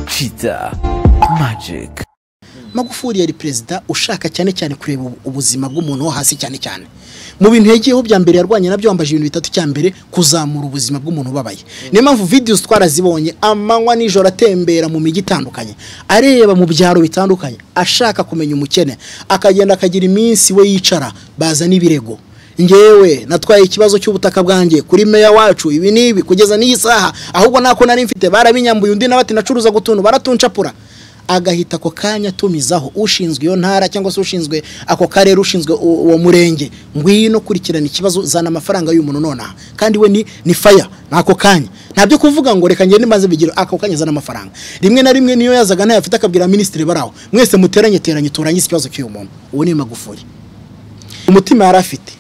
Kiza Magic magufuri yari perezida ushaka cyane cyane kureba ubuzima bw'umuntu wo hasi cyane cyane mu bintu yagiyeho bya mbere yarwanye nabyo wambaje ibintu bitatu cya mbere kuzamura ubuzima bw'umuntu ubabaye niyo mpamvu videos twarazibonye amanywa nijoro atembera mu mijyi itandukanye areba mu byaro bitandukanye ashaka kumenya umukene akagenda akagira iminsi we yicara bazana ibirego ngewe natwaye ikibazo cy'ubutaka bwanjye kuri meya wacu ibi n'ibi kugeza n'iyi saha ahubwo nako nari mfite barabinyambuye undi nawe ati nacuruza gutuntu baratuncapura agahita ako kanya atumizaho ushinzwe iyo ntara cyangwa se ushinzwe ako karere ushinzwe uwo murenge ngwino kurikirana ikibazo zana amafaranga y'uyu muntu nonaha kandi we ni ni faya ni ako kanya ntabyo kuvuga ngo reka ngende maze bigire ako kanya zana amafaranga rimwe na rimwe niyo yazaga ntayo afite akabwira minisitiri baraho mwese muteranye teranye turangize ikibazo cy'uyu muntu uwo ni magufuri umutima yari afite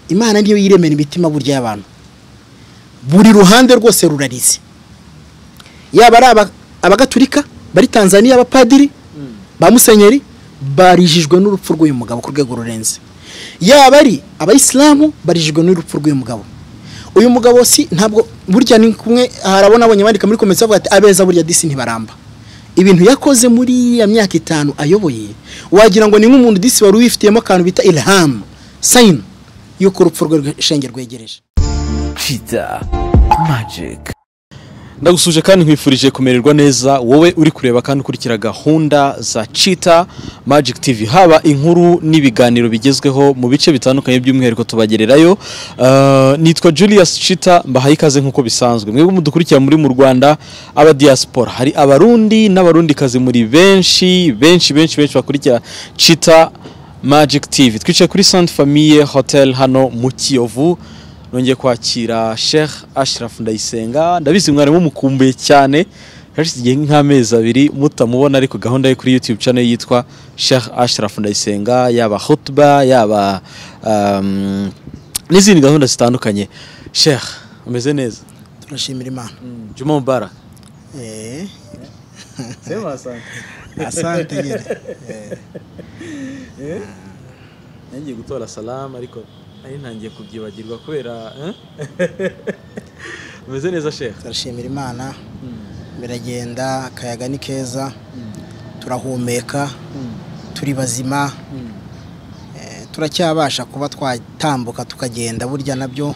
imana niyo yiremera imitima burya y'abantu buri ruhande rwose rurarize yaba ari abagatulika bari tanzania abapadiri ba musenyeri barijijwe n'urupfu rw'uyu mugabo ku rwego rurenze yaba ari abayisilamu barijijwe n'urupfu rw'uyu mugabo uyu mugabo si ntabwo burya ni kumwe harabona abonye bandika muri komisiyo bavuga ati abeza burya disi ntibaramba ibintu yakoze muri iriya myaka itanu ayoboye wagira ngo ni nk'umuntu disi wari wifitiyemo akantu bita ilhamu sayini y'uko urupfu rwe rw'ishenge rwegereje Kiza Magic ndagusuje kandi nkwifurije kumererwa neza wowe uri kureba kandi ukurikira gahunda za cita magic tv haba inkuru n'ibiganiro bigezweho mu bice bitandukanye by'umwihariko tubagererayo Eh, nitwa julius cita mbahaye ikaze nk'uko bisanzwe mwebwe mudukurikira muri mu rwanda aba diaspora hari abarundi n'abarundikazi muri benshi benshi benshi benshi bakurikira cita magic tv twicaye kuri sainte famille hotel hano mu kiyovu nongeye kwakira Sheikh Ashraf Ndayisenga ndabizi mwari mumukumbuye cyane hashize igihe nk'amezi abiri mutamubona ariko gahunda ye kuri YouTube channel yitwa Sheikh Ashraf Ndayisenga yaba khutba yaba um, n'izindi gahunda zitandukanye Sheikh umeze neza turashimira imana Juma Mubarak Eh, asante nyine nangiye gutora salamu ariko ari ntangiye kubyibagirwa kubera umeze neza Sheikh turashimira imana biragenda akayaga ni keza turahumeka turi bazima Eh, turacyabasha kuba twatambuka tukagenda burya nabyo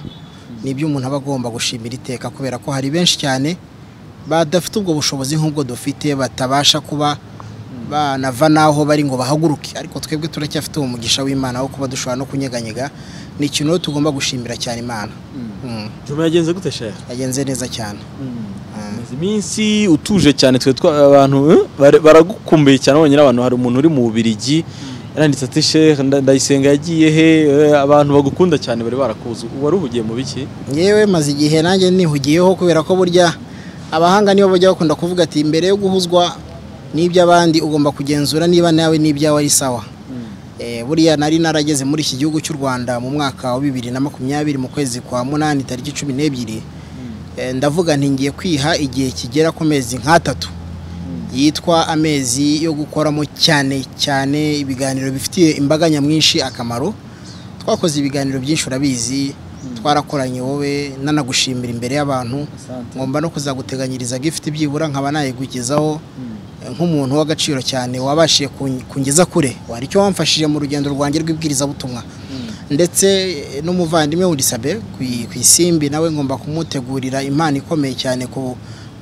ni ibyo umuntu aba agomba gushimira iteka kubera ko hari benshi cyane badafite ubwo bushobozi nk'ubwo dufite batabasha kuba banava n'aho bari ngo bahaguruke ariko twebwe turacyafite uwo mugisha w'imana wo kuba dushobora no kunyeganyega ni ikintu rero tugomba gushimira cyane imana Mm. Juma yagenze gute Sheikh yagenze neza cyane Umaze iminsi utuje cyane twe twa abantu eh, bare- baragukumbuye cyane abonye n'abantu hari umuntu uri mu Bubiligi yaranditse ati Sheikh nda- Ndayisenga yagiye he Eh, abantu bagukunda cyane bari barakuzi wari uhugiye mu biki yewe maze igihe nanjye nihugiyeho kubera ko burya abahanga nibo bajya bakunda kuvuga ati mbere yo guhuzwa n'iby'abandi ugomba kugenzura niba nawe n'ibyawe ari sawa Eh, buriya nari narageze muri iki gihugu cy'u rwanda mu mwaka wa bibiri na makumyabiri mu kwezi kwa munani tariki cumi n'ebyiri Eh, ndavuga nti ngiye kwiha igihe kigera ku mezi nk'atatu yitwa amezi yo gukoramo cyane cyane ibiganiro bifitiye imbaga nyamwinshi akamaro twakoze ibiganiro byinshi urabizi twarakoranye wowe nanagushimira imbere y'abantu ngomba no kuzaguteganyiriza gifite byibura nkaba nayigugezaho eh, nk'umuntu w'agaciro cyane wabashiye kun- kungeza kure wari icyo wamfashije mu rugendo rwanjye rw'ibwirizabutumwa ndetse eh, n'umuvandimwe Wurisabe ku- ku isimbi nawe ngomba kumutegurira impano ikomeye cyane ku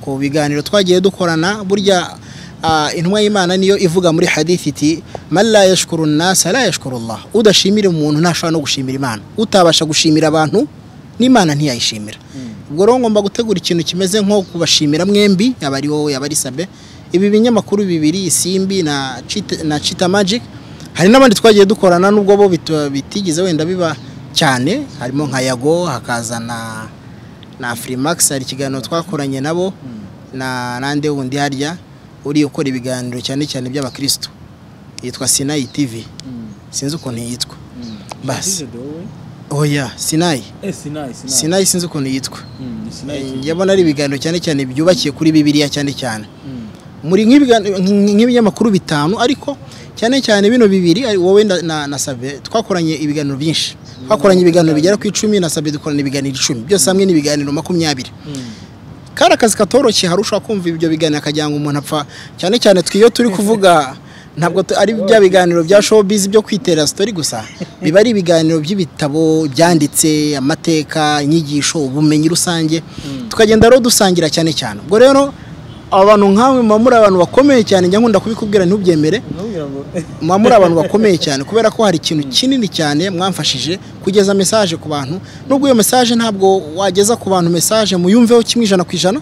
ku biganiro twagiye dukorana burya ah, intumwa y'imana niyo ivuga muri hadithi iti man la yashkuru nnasa la yashkuru allah udashimira umuntu ntashobora no gushimira imana utabasha gushimira abantu n'imana ntiyayishimira ubwo rero ngomba gutegura ikintu kimeze nko kubashimira mwembi yaba ari wowe yaba ari sabe ibi binyamakuru bibiri isimbi na Cheetah- na chita magic hari n'abandi twagiye dukorana nubwo bo bita- bitigeze wenda biba cyane harimo nka yago hakazana na Afrimax hari ikiganiro twakoranye nabo na nande wundi harya uri ukora ibiganiro cyane cyane by'abakristo yitwa Sinai TV sinzi ukuntu yitwa basi oya Sinai Sinai sinzi ukuntu yitwa njya mbona ari ibiganiro cyane cyane byubakiye kuri bibiliya cyane cyane muri nk'ibigani- nk- nk'ibinyamakuru bitanu ariko cyane cyane bino bibiri ari wowe na- na na sabe twakoranye ibiganiro byinshi twakoranye ibiganiro bigera ku icumi na sabe dukorana ibiganiro icumi byose hamwe ni ibiganiro makumyabiri kari akazi katoroshye hari ushobora kumva ibyo biganiro akagira ngo umuntu apfa cyane cyane twe iyo turi kuvuga ntabwo tu- ari bya biganiro bya showbiz byo kwitera story gusa biba ari ibiganiro by'ibitabo byanditse amateka inyigisho ubumenyi rusange tukagenda rero dusangira cyane cyane ubwo rero abantu nkawe muba muri abantu bakomeye cyane njya nkunda kubikubwira ntubyemere Ntumbwira ngo muba muri abantu bakomeye cyane kubera ko hari ikintu kinini cyane mwamfashije kugeza mesaje ku bantu nubwo iyo mesaje ntabwo wageza ku bantu mesaje muyumveho kimwe ijana ku ijana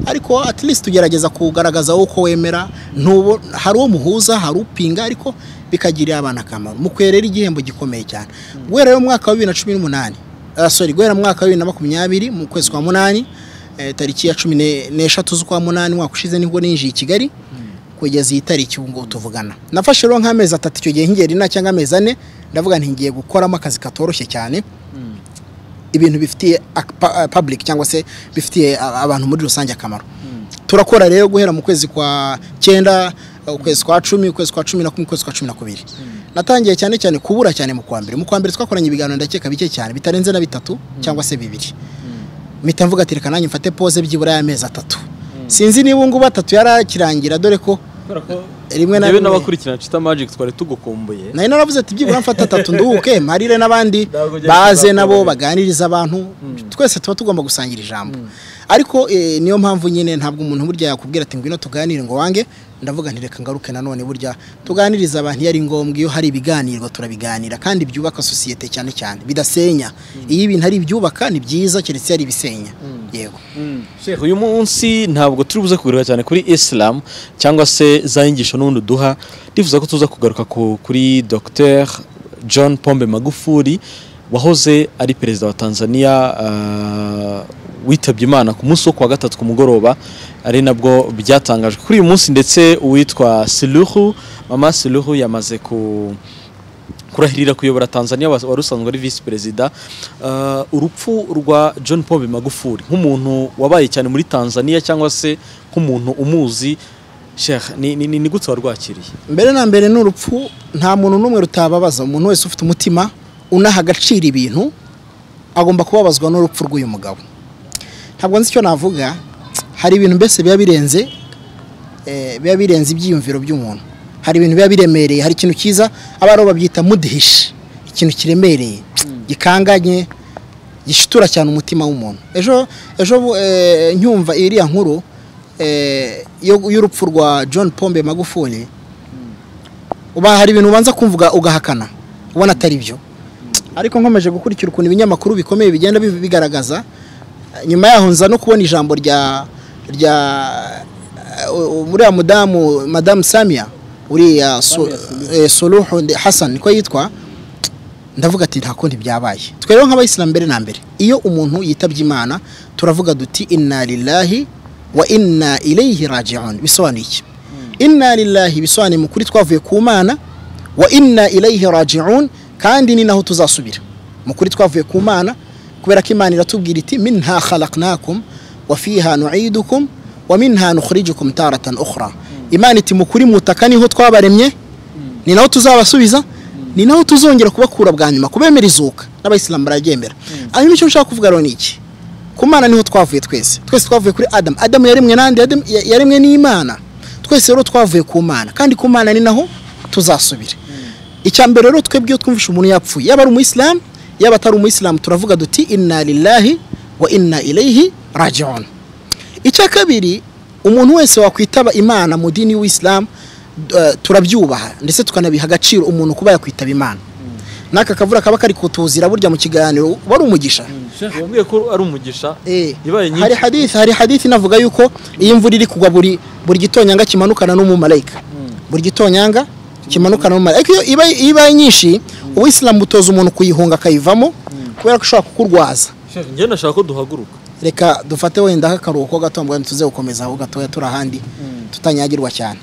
ariko at least tugerageza kugaragaza wowe uko wemera ntubo hari uwo muhuza hari upinga ariko bikagirira abantu akamaro mukwiye rero igihembo gikomeye cyane guhera rero mu mwaka wa bibiri na cumi n'umunani ah, sorry guhera mu mwaka wa bibiri na makumyabiri mu kwezi kwa munani eh, tariki ya cumi ne- n'eshatu z'ukwa munani umwaka ushize nibwo ninjiye i kigali kugeza iyi tariki ubu ngubu tuvugana nafashe rero nk'amezi atatu icyo gihe nk'igihe rina cyangwa amezi ane ndavuga nti ngiye gukoramo akazi katoroshye cyane ibintu bifitiye ak- pa- eh, public cyangwa se bifitiye a- abantu muri rusange akamaro turakora rero guhera mu kwezi kwa cyenda eh, ukwezi kwa cumi ukwezi kwa cumi na kumwe ukwezi kwa cumi na kubiri natangiye cyane cyane kubura cyane mu kwa mbere mu kwa mbere twakoranye ibiganiro ndakeka bike cyane bitarenze na bitatu cyangwa se bibiri mpita mvuga ati reka nanjye mfate pose byibura y'amezi atatu sinzi niba ubungubu atatu yarakirangira dore ko rimwe na yewe rimwe n'abakurikirana Chita Magic twari tugukumbuye nari naravuze ati byibura mfata atatu nduhuke marire n'abandi baze nabo baganiriza abantu twese tuba tugomba gusangira ijambo ariko eh, niyo mpamvu nyine ntabwo umuntu burya yakubwira ati ngwino tuganire ngo wange ndavuga nti reka ngaruke nanone burya tuganiriza abantu iyo ari ngombwa iyo hari ibiganiro turabiganira kandi byubaka sosiyete cyane cyane bidasenya iyo ibintu ari ibyubaka ni byiza keretse iyo ari ibisenya yego Sheikh, uyu munsi ntabwo turi buze kugaruka cyane kuri Islam cyangwa se za nyigisho n'ubundi duha ndifuza ko tuza kugaruka ku- kuri Dr John Pombe Magufuli wahoze ari perezida wa Tanzania ah, witabye Imana ku munsi wo kuwa gatatu ku mugoroba ari nabwo byatangajwe kuri uyu munsi ndetse uwitwa Suluhu Mama Suluhu yamaze ku kurahirira kuyobora Tanzania wa- wari usanzwe ari visi perezida Uh, urupfu rwa John Pombe Magufuli nk'umuntu wabaye cyane muri Tanzania cyangwa se nk'umuntu umuzi Sheikh ni, ni, ni, ni gute warwakiriye mbere na mbere ni urupfu nta muntu n'umwe rutababaza umuntu wese ufite umutima unaha agaciro ibintu agomba kubabazwa n'urupfu rw'uyu mugabo ntabwo nzi icyo navuga hari ibintu mbese biba birenze eh, biba birenze ibyiyumviro by'umuntu hari ibintu biba biremereye hari ikintu cyiza abariho babyita mudihishi ikintu kiremereye gikanganye gishitura cyane umutima w'umuntu ejo ejo bu- eh, nyumva iriya nkuru eh, yo- y'urupfu rwa john pombe magufuli uba hari ibintu ubanza kumvuga ugahakana ubona atari byo ariko nkomeje gukurikira ukuntu ibinyamakuru bikomeye bigenda biv- bigaragaza eh, nyuma yaho nza no kubona ijambo rya rya eh, u- uriya mudamu madamu samia uriya Su- eh, suluhu Nde- hassan niko yitwa ndavuga ati nta kundi byabaye twe rero nk'abayisilamu mbere na mbere iyo umuntu yitabye imana turavuga duti inna lillahi wa inna ilayhi raji'un bisobanuye iki inna lillahi bisobanuye mu kuri twavuye ku mana wa inna ilayhi raji'un kandi ni naho tuzasubira mu kuri twavuye ku mana kubera ko imana iratubwira iti minha khalaqnakum wa fiha nu'idukum wa minha nukhrijukum taratan ukhra imana iti mu kuri mutaka niho twabaremye ni naho tuzabasubiza ni naho tuzongera kubakura bwa nyuma kubemera izuka n'abayisilamu bararyemera hanyuma icyo nshaka kuvuga rero ni iki ku mana niho twavuye twese twese twavuye kuri adamu adamu yaremwe nande Adamu ya- yaremwe n'imana twese rero twavuye ku mana kandi ku mana ni naho tuzasubira icya mbere rero twebwe iyo twumvishe umuntu yapfuye yaba ari umuyisilamu yaba atari umuyisilamu turavuga duti inna lillahi wa inna ilayhi raji'un icya kabiri umuntu wese wakwitaba imana mu dini y'isilamu turabyubaha ndetse tukanabiha agaciro umuntu kuba yakwitaba imana n'aka kavura kaba kari kutuzira burya mu kiganiro wari umugisha Sheikh wambwiye ko ari umugisha Eh, ibaye nyinshi hari hadith hari hadith inavuga yuko iyo imvura iri kugwa buri buri gitonyanga kimanukana n'umumarayika buri gitonyanga kimanukana n'umumarayika iyo ibaye- iyo ibaye nyinshi uwisilamu utoza umuntu kuyihunga akayivamo kubera ko ishobora kukurwaza Sheikh, njye ndashaka ko duhaguruka reka dufate wenda akaruhuko gato mbwa tuze gukomeza aho gatoya turi ahandi tutanyagirwa cyane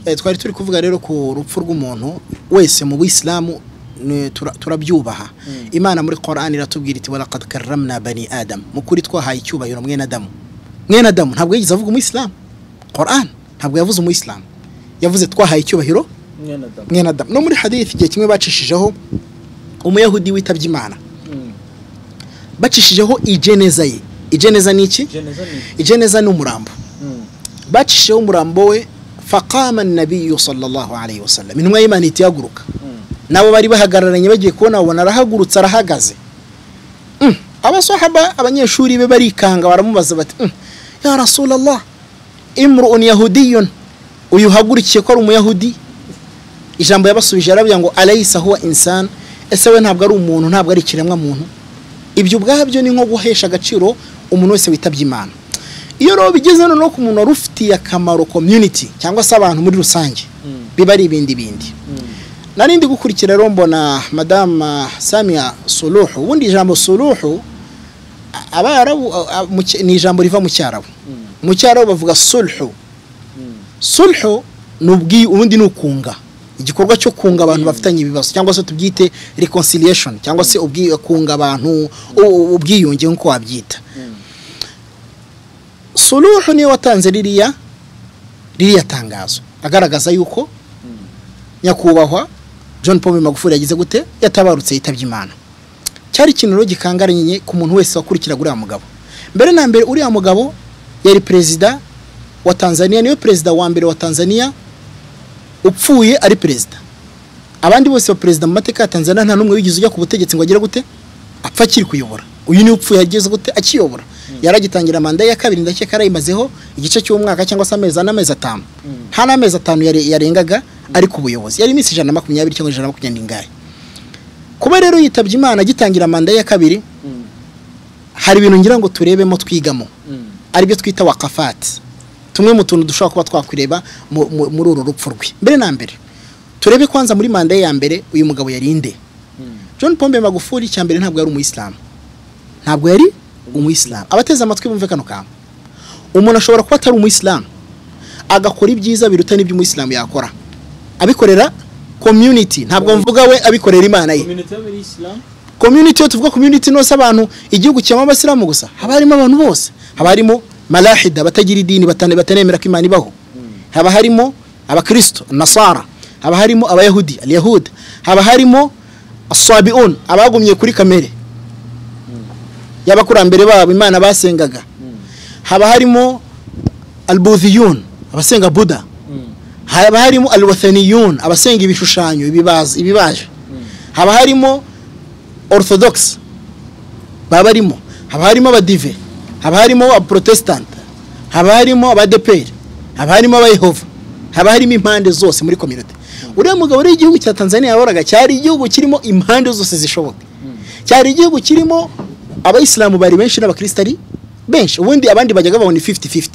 Eh, twari turi kuvuga rero ku rupfu rw'umuntu wese mu bisilamu ni- tura- turabyubaha imana muri Quran iratubwira iti walaqad karramna bani adam mu kuri twahaye icyubahiro mwene adamu mwene adamu ntabwo yigeze avuga umuyisilamu Quran ntabwo yavuze umuyisilamu yavuze twahaye icyubahiro mwene adamu no muri hadith igihe kimwe bacishijeho umuyahudi witabye imana bacishijeho ijeneza ye ijeneza ni iki Jeneza ni ijeneza ni umurambo Mm. bacishijeho umurambo we faqama nabiyu sallallahu alayhi wa sallam intumwa y'imana ihita ihaguruka nabo bari bahagararanye bagiye kubona babona arahagurutse arahagaze Mm. abasahaba abanyeshuri be barikanga baramubaza bati "Mm, ya rasulallah imruun yahudiyun uyu uhagurukiye ko ari umuyahudi ijambo yabasubije arabwira ngo alayisa huwa insan ese we ntabwo ari umuntu ntabwo ari ikiremwa muntu ibyo ubwabyo ni nko guhesha agaciro umuntu wese witabye imana iyo rero bigeze noneho ku muntu wari ufitiye akamaro community cyangwa se abantu muri rusange biba ari ibindi bindi narindi gukurikira rero mbona madama samia suluhu ubundi ijambo suluhu a- abarabu a- a- mu Cy- ni ijambo riva mu cyarabu mu cyarabu bavuga sulhu sulhu ni ubwi ubundi ni ukunga igikorwa cyo kunga abantu bafitanye ibibazo cyangwa se tubyite reconciliation cyangwa se ubwi kunga abantu u- u- ubwiyunge nk'uko wabyita suluhu niwe watanze ririya ririya tangazo agaragaza yuko nyakubahwa john paul magufuli yagize gute yatabarutse yitabye imana cyari ikintu rero gikangaranye ku muntu wese wakurikiraga uriya mugabo mbere na mbere uriya mugabo yari perezida wa tanzania niwe perezida wa mbere wa tanzania upfuye ari perezida abandi bose ba perezida mu mateka ya tanzania nta n'umwe wigeze ujya ku butegetsi ngo agere gute apfa akiri kuyobora uyu niwe upfuye yageze gute akiyobora yaragitangira manda ye ya kabiri ndakeka yarayimazeho igice cy'umwaka cyangwa se amezi ane amezi atanu nta n'amezi atanu yare- yarengaga ari ku buyobozi yari iminsi ijana na makumyabiri cyangwa ijana na makumyabiri n'ingahe kuba rero yitabye imana agitangira manda ye ya kabiri hari ibintu ngira ngo turebemo twigamo aribyo twita wakafati tumwe mu tuntu dushobora kuba twakwireba mu- mu- muri uru rupfu rwe mbere na mbere turebe kwanza muri manda ye ya mbere uyu mugabo yari inde john pombe magufuli cya mbere ntabwo yari umuyisilamu ntabwo yari umuyisilamu abateze amatwi bumve kano kantu umuntu ashobora kuba atari umuyisilamu agakora ibyiza biruta n'ibyo umuyisilamu yakora abikorera community ntabwo mvuga we abikorera imana ye community iyo tuvuga community nose abantu igihugu kirimo abasilamu gusa haba harimo abantu bose haba harimo malahida batagira idini batane- batanemera ko imana ibaho haba harimo abakristo nasara haba harimo abayahudi aliyahuda haba harimo asabiun abagumye kuri kamere y'abakurambere babo imana basengaga haba harimo albudhiyun abasenga buda haba harimo alwathaniyun abasenga ibishushanyo ibibaza- ibibaje haba harimo orthodox baba barimo haba harimo abadive haba harimo abaprotestant haba harimo abadeperi haba harimo abayehova haba harimo impande zose muri kominote uriya mugabo rero igihugu cya tanzania yahoraga cyari igihugu kirimo impande zose zishoboka cyari igihugu kirimo abayisilamu bari benshi n'abakristo ari benshi ubundi abandi bajyaga babona 50-50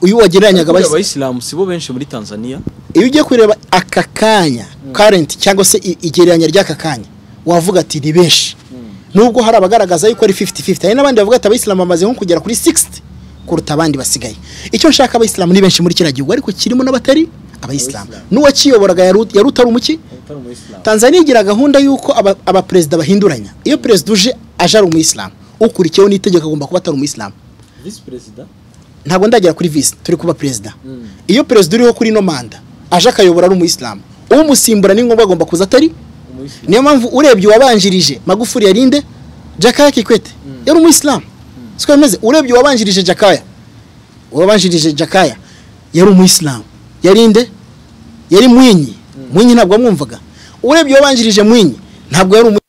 uyu wagereranyaga abayisilamu abayisilamu si bo benshi muri tanzania iyo ugiye kureba aka kanya karenti cyangwa se i- igereranya ry'aka kanya wavuga ati ni benshi nubwo hari abagaragaza yuko ari 50-50 hari n'abandi bavuga ati abayisilamu bamaze nko kugera kuri 60 kuruta abandi basigaye icyo nshaka abayisilamu ni benshi muri kiriya gihugu ariko kirimo n'abatari abayisilamu n'uwakiyoboraga yari ut- yari utari umuki tanzania igira gahunda y'uko aba- abaperezida bahinduranya iyo perezida uje aje ari umuyisilamu ukurikiyeho n'itegeko agomba kuba atari umuyisilamu visi perezida ntabwo ndagera kuri visi turi kuba perezida iyo perezida uriho kuri ino manda aje akayobora ari umuyisilamu umusimbura ni ngombwa agomba kuza atari niyo mpamvu urebye uwabanjirije magufuri yarinde jakaya kikwete yari umuyisilamu siko bimeze urebye uwabanjirije jakaya uwabanjirije jakaya yari umuyisilamu yarinde yari mwinyi mwinyi ntabwo wamwumvaga urebye uwabanjirije mwinyi ntabwo yari umu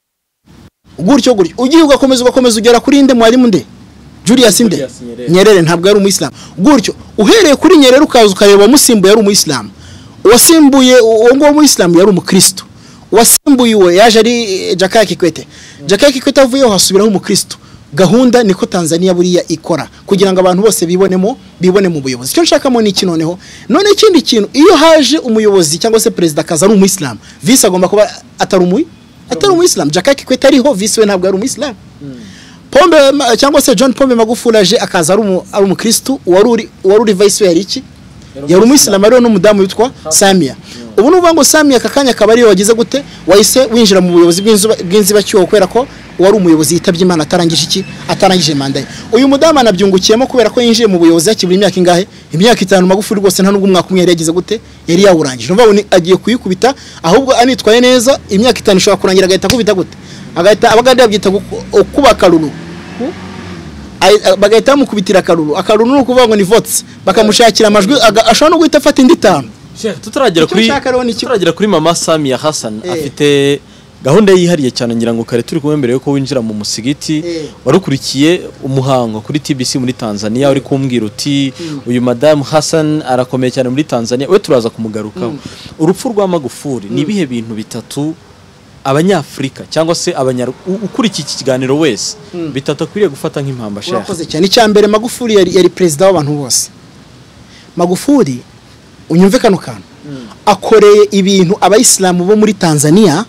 gutyo gutyo ugiye ugakomeza ugakomeza ugera kuri nde mwarimu nde julius nde Julius Nyerere. nyerere ntabwo yari umuyisilamu gutyo uhereye kuri nyerere ukaza ukareba uwamusimbuye yari umuyisilamu uwasimbuye uwo nguwo w'umuyisilamu yari umukristo uwasimbuye uwe yaje ari eh, jakaya kikwete jakaya kikwete avuyeho hasubiraho umukristo gahunda niko tanzania buriya ikora kugira ngo abantu bose bibonemo bibone mu buyobozi icyo nshakamo ni iki noneho none ikindi kintu iyo haje umuyobozi cyangwa se perezida akaza ari umuyisilamu visi agomba kuba atari umuyi atari umuyisilamu jakaya kikwete ariho visi we ntabwo ari umuyisilamu pombe ma- cyangwa se john pombe magufuli aje akaza ari umu- ari umukristu uwari uri- uwari uri vice we yari iki yari umuyisilamu ariho n'umudamu witwa samiya ubu ni ukuvuga ngo samiya aka kanya akaba ariyo wagize gute wahise winjira mu buyobozi bw'inzuba- bw'inzibacyuho kubera ko uwari umuyobozi yitabye imana atarangije iki atarangije manda ye uyu mudamu anabyungukiyemo kubera ko yinjiye mu buyobozi hakibura imyaka ingahe imyaka itanu magufuli rwose nta n'ubwo umwaka umwe yari yagize gute yari yawurangije ni ukuvuga ngo ni- agiye kuyikubita ahubwo anitwaye neza imyaka itanu ishobora kurangira agahita akubita gute agahita abagande babyita guku- kubaka ruru ay- a- bagahita bamukubitira akaruru akaruru ni ukuvuga ngo ni votes bakamushakira amajwi aga- ashobora no guhita afata indi itanu Sheikh, tutaragera Icyo kuri nshaka rero ni iki? tutaragera kuri mama Samia Hassan Eh. afite gahunda ye yihariye cyane ngira ngo kare turi kumwe mbere yuko winjira mu musigiti Eh. warukurikiye umuhango kuri TBC muri Tanzania uri kumbwira uti uyu madamu Hassan arakomeye cyane muri Tanzania we turaza kumugarukaho urupfu rwa Magufuli ni ibihe bintu bitatu abanyafurika cyangwa se abanyar u- ukurikiye iki kiganiro wese bitatu akwiriye gufata nk'impamba Sheikh urakoze cyane icya mbere magufuri yari, yari perezida w'abantu bose magufuri unyumve kano kantu akoreye ibintu abayisilamu bo muri tanzania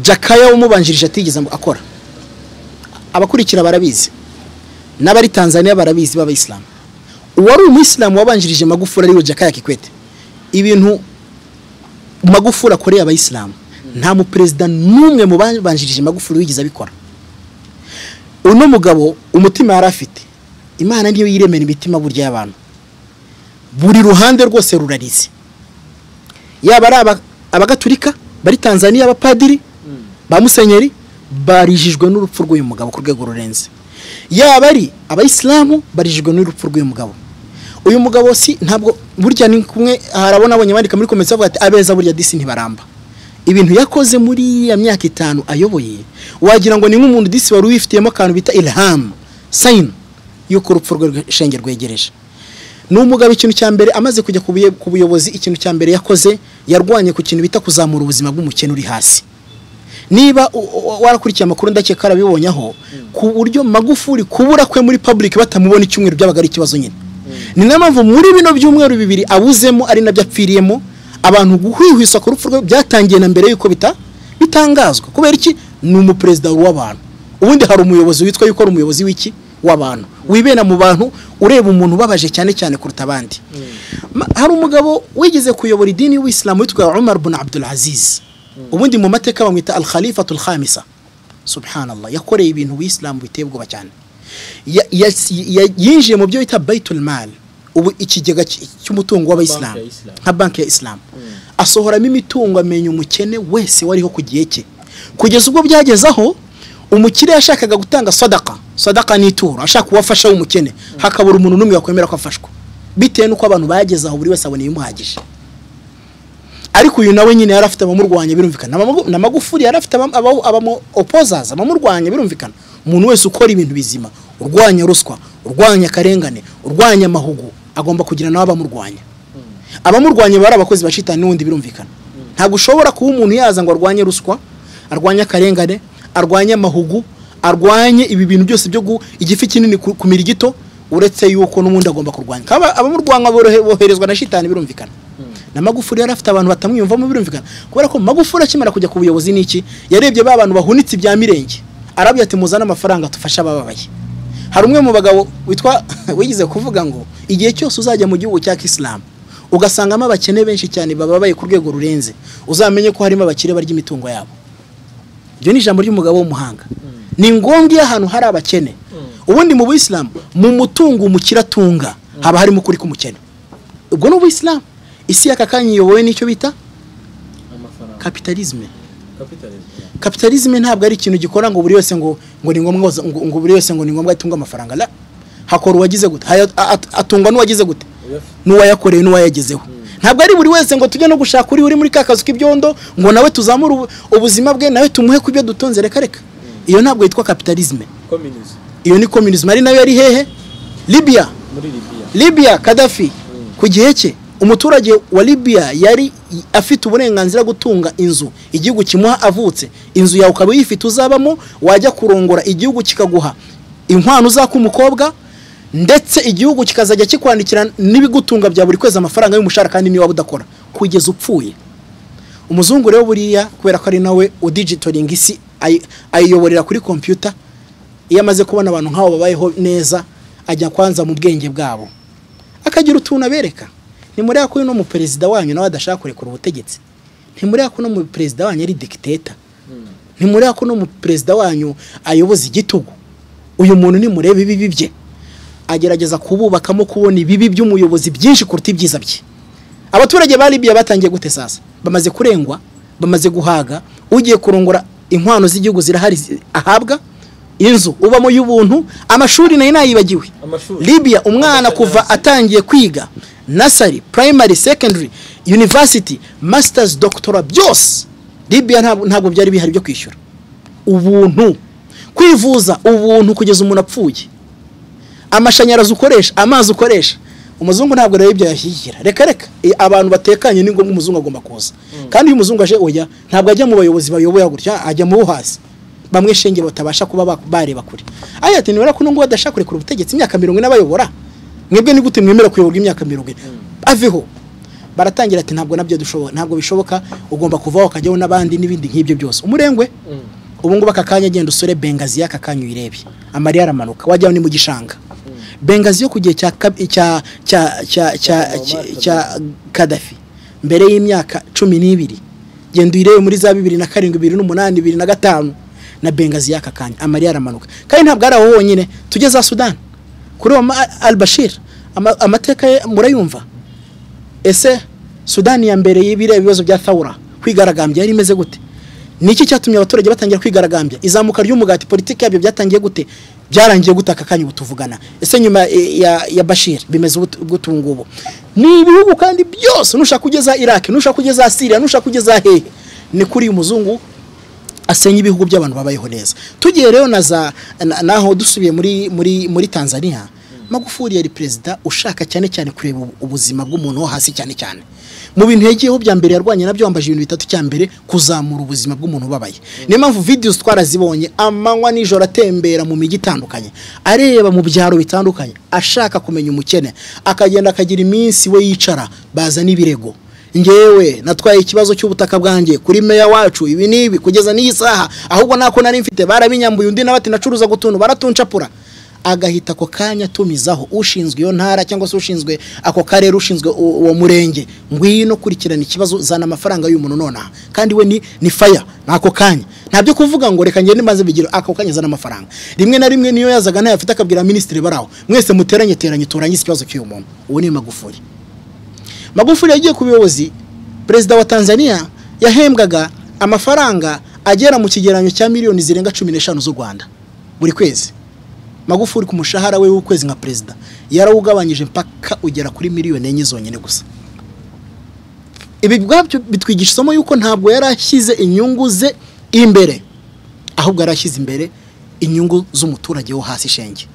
jakaya umubanjirije atigeze ngo akora abakurikira barabizi n'abari tanzania barabizi b'abayisilamu uwari umuyisilamu wabanjirije magufuri ariwe jakaya kikwete ibintu magufuri akoreye abayisilamu nta muperezida n'umwe mu babanjirije magufuri wigeze abikora uno mugabo umutima yari afite imana niyo yiremera imitima burya y'abantu buri ruhande rwose rurarize yaba ari aba- abagatulika bari tanzania abapadiri ba musenyeri barijijwe n'urupfu rw'uyu mugabo ku rwego rurenze yaba ari abayisilamu barijijwe n'urupfu rw'uyu mugabo uyu mugabo si ntabwo burya ni kumwe hari abo nabonye bandika muri komisiyo bavuga ati abeza burya disi ntibaramba ibintu yakoze muri iriya myaka itanu ayoboye wagira ngo ni nk'umuntu disi wari wifitiyemo akantu bita ilhamu sayini y'uko urupfu rwe rwe- shenge rwegereje ni umugabo ikintu cya mbere amaze kujya ku buye- ku buyobozi ikintu cya mbere yakoze yarwanye ku kintu bita kuzamura ubuzima bw'umukene uri hasi niba u- u- warakurikiye amakuru ndakeka arabibonye aho ku buryo magufuri kubura kwe muri public batamubona icyumweru byabaga ari ikibazo nyine ni nayo mpamvu muri bino byumweru bibiri abuzemo ari nabyo apfiriyemo abantu guhwihwiswa ku rupfu rwe byatangiye na mbere y'uko bita bitangazwa kubera iki ni umuperezida w'abantu ubundi hari umuyobozi witwa yuko ari umuyobozi w'iki w'abantu wibera mu bantu ureba umuntu ubabaje cyane cyane kuruta abandi Ma- hari umugabo wigeze kuyobora idini y'ubuyisilamu witwa umar bin abdul aziz ubundi mu mateka bamwita al khalifatul khamisa subhanallah yakoreye ibintu ubuyisilamu biteye ubwoba cyane Ya- yas- ya- yinjiye mu byo bita baitul mal ubu ikigega cy- cy'umutungo w'abayisilamu ya Islam. nka banki ya isilamu asohoramo imitungo amenya umukene wese wariho ku gihe cye kugeza ubwo byageze aho umukire yashakaga gutanga sadaka sadaka ni ituro ashaka uwafasha w'umukene hakabura umuntu n'umwe wakwemera ko afashwa bitewe n'uko abantu bageze aho buri wese abona ibimuhagije ariko uyu nawe nyine yari afite abamurwanya birumvikana Amagu- na magufuri yari afite abam- abamu- abamu opozaza abamurwanya birumvikana umuntu wese ukora ibintu bizima urwanya ruswa urwanya akarengane urwanya amahugu agomba kugira nawe abamurwanya abamurwanya bari abakozi ba shitani n'ubundi birumvikana ntabwo ushobora kuba umuntu yaza ngo arwanye ruswa arwanye akarengane arwanye amahugu arwanye ibi bintu byose byo gu- igifi kinini ku- kumira igito uretse yuko n'ubundi agomba kurwanya kaba abamurwanya borohe- boherezwa na shitani birumvikana na magufuri yari afite abantu batamwiyumvamo birumvikana kubera ko magufuri akimara kujya ku buyobozi n'iki yarebye ba bantu bahunitse ibya mirenge arabyo ati muzane amafaranga tufashe abababaye hari umwe mu bagabo witwa wigize kuvuga ngo igihe cyose uzajya mu gihugu cya kisilamu ugasangamo abakene benshi cyane bababaye ku rwego rurenze uzamenye ko harimo abakire barya imitungo yabo iryo ni ijambo ry'umugabo w'umuhanga ni ngombwa iyo ahantu hari abakene ubundi mu buyisilamu mu mutungo umukire atunga haba harimo ukuri k'umukene ubwo ni ubuyisilamu isi y'aka kanya iyobowe n'icyo bita kapitalizme kapitalizme ntabwo ari ikintu gikora ngo buri wese ngo ngo ni ngombwa ngo- ngo ngo buri wese ngo ni ngombwa atunga amafaranga la hakora uwagize gute Haya- a- at- atungwa n'uwagize gute n'uwayakoreye n'uwayagezeho ntabwo ari buri wese ngo tujye no gushaka uri uri muri ka kazu k'ibyondo ngo nawe tuzamure ubu- ubuzima bwe nawe tumuhe ku byo dutunze reka reka iyo ntabwo yitwa kapitalizme iyo ni communism ari nayo yari hehe libya muri Libya Libya Gaddafi ku gihe cye umuturage wa Libya yari i- afite uburenganzira bwo gutunga inzu igihugu kimuha avutse inzu yawe ukaba uyifite uzabamo wajya kurongora igihugu kikaguha inkwano uzaka umukobwa ndetse igihugu kikazajya kikwandikira n'ibigutunga bya buri kwezi amafaranga y'umushahara kandi niba udakora kugeza upfuye umuzungu rero buriya kubera ko ari nawe udigitoringa isi ayi- ayiyoborera kuri kompiyuta iyo amaze kubona abantu nk'abo babayeho neza ajya kwanza mu bwenge bwabo akagira utuntu abereka ntimureba ko uyu ni umuperezida wanyu nawe adashaka kurekura ubutegetsi ntimureba ko uno muperezida wanyu ari dikiteta ntimureba ko uno muperezida wanyu ayoboza igitugu uyu muntu nimureba ibibi bye agerageza kububakamo kubona ibibi by'umuyobozi byinshi kuruta ibyiza bye abaturage ba Libya batangiye gute sasa bamaze kurengwa bamaze guhaga ugiye kurongora inkwano z'igihugu zirahari zi- ahabwa inzu ubamo y'ubuntu amashuri nayo nayibagiwe Amashuri. libya umwana kuva atangiye kwiga nasari primary secondary university masters doctora byose libya ntabwo ntabwo byari bihari byo kwishyura ubuntu kwivuza ubuntu kugeza umuntu apfuye amashanyarazi ukoresha amazi ukoresha umuzungu ntabwo rero ibyo yashyigikira reka reka i- abantu batekanye ni ngombwa umuzungu agomba kuza kandi iyo umuzungu aje oya ntabwo ajya mu bayobozi bayoboye gutya ajya mu bo hasi bamwe shenge batabasha kuba ba- bareba kure aya ati nibura ko nubwo badashaka kurekura ubutegetsi imyaka mirongo ine bayobora mwebwe ni gute mwemera kuyoborwa imyaka mirongo ine aveho baratangira ati ntabwo nabyo dushoboka ntabwo bishoboka ugomba kuvaho ukajyaho n'abandi n'ibindi nk'ibyo byose umurengwe ubu ngubu aka kanya genda usore bengazi y'aka kanya uyirebe amarira aramanuka wajyaho ni mu gishanga bengazi yo ku gihe cya kab- cya cya cya cya cya- cya kadafi mbere y'imyaka cumi n'ibiri genda uyirebe muri za bibiri na karindwi bibiri n'umunani bibiri na gatanu na bengazi y'aka kanya amarira aramanuka kandi ntabwo ari aho honyine tujye za sudani kuri uwo ma- al bashir ama- amateka ye murayumva ese sudani ya mbere y'ibireba ibibazo bya thawura kwigaragambya yari imeze gute ni iki cyatumye abaturage batangira kwigaragambya izamuka ry'umugati politiki yabyo byatangiye gute byarangiye gute aka kanya ubu tuvugana ese nyuma eh, ya, ya bashir bimeze gute- gute ubu ngubu ni ibihugu kandi byose nushaka kugeza iraki nushaka kugeza siriya nushaka kugeza hehe ni kuri uyu muzungu asenya ibihugu by'abantu babayeho neza tugiye rero na za na- naho dusubiye muri muri muri Tanzania Magufuli yari perezida ushaka cyane cyane kureba ubu- ubuzima bw'umuntu wo hasi cyane cyane mu bintu yagiyeho bya mbere yarwanye nabyo wambaje ibintu bitatu cya mbere kuzamura ubuzima bw'umuntu ubabaye niyo mpamvu videos twarazibonye amanywa nijoro atembera mu mijyi itandukanye areba mu byaro bitandukanye ashaka kumenya umukene akagenda akagira iminsi we yicara baza n'ibirego ngewe natwaye ikibazo cy'ubutaka bwanjye kuri meya wacu ibi n'ibi kugeza n'iyi saha ahubwo nako nari mfite barabinyambuye undi nawe ati nacuruza gutuntu baratuncapura agahita ako kanya atumizaho ushinzwe iyo ntara cyangwa se ushinzwe ako karere ushinzwe u- uwo murenge ngwino kurikirana ikibazo zana amafaranga y'uyu muntu nonaha kandi we ni ni faya ni ako kanya ntabyo kuvuga ngo reka ngende maze bigire ako kanya zana amafaranga rimwe na rimwe niyo yazaga ntayafite akabwira minisitiri baraho mwese muteranye teranye turanye ikibazo cy'uyu muntu uwo ni magufuri magufuli yagiye ku buyobozi perezida wa tanzania yahembwaga amafaranga agera mu kigereranyo cya miliyoni zirenga cumi n'eshanu z'u rwanda buri kwezi magufuli ku mushahara we w'ukwezi nka perezida yarawugabanyije mpaka ugera kuri miliyoni enye zonyine gusa ibi bwabyo bitwigisha isomo y'uko ntabwo yari ashyize inyungu ze imbere ahubwo yari ashyize imbere inyungu z'umuturage wo hasi shenge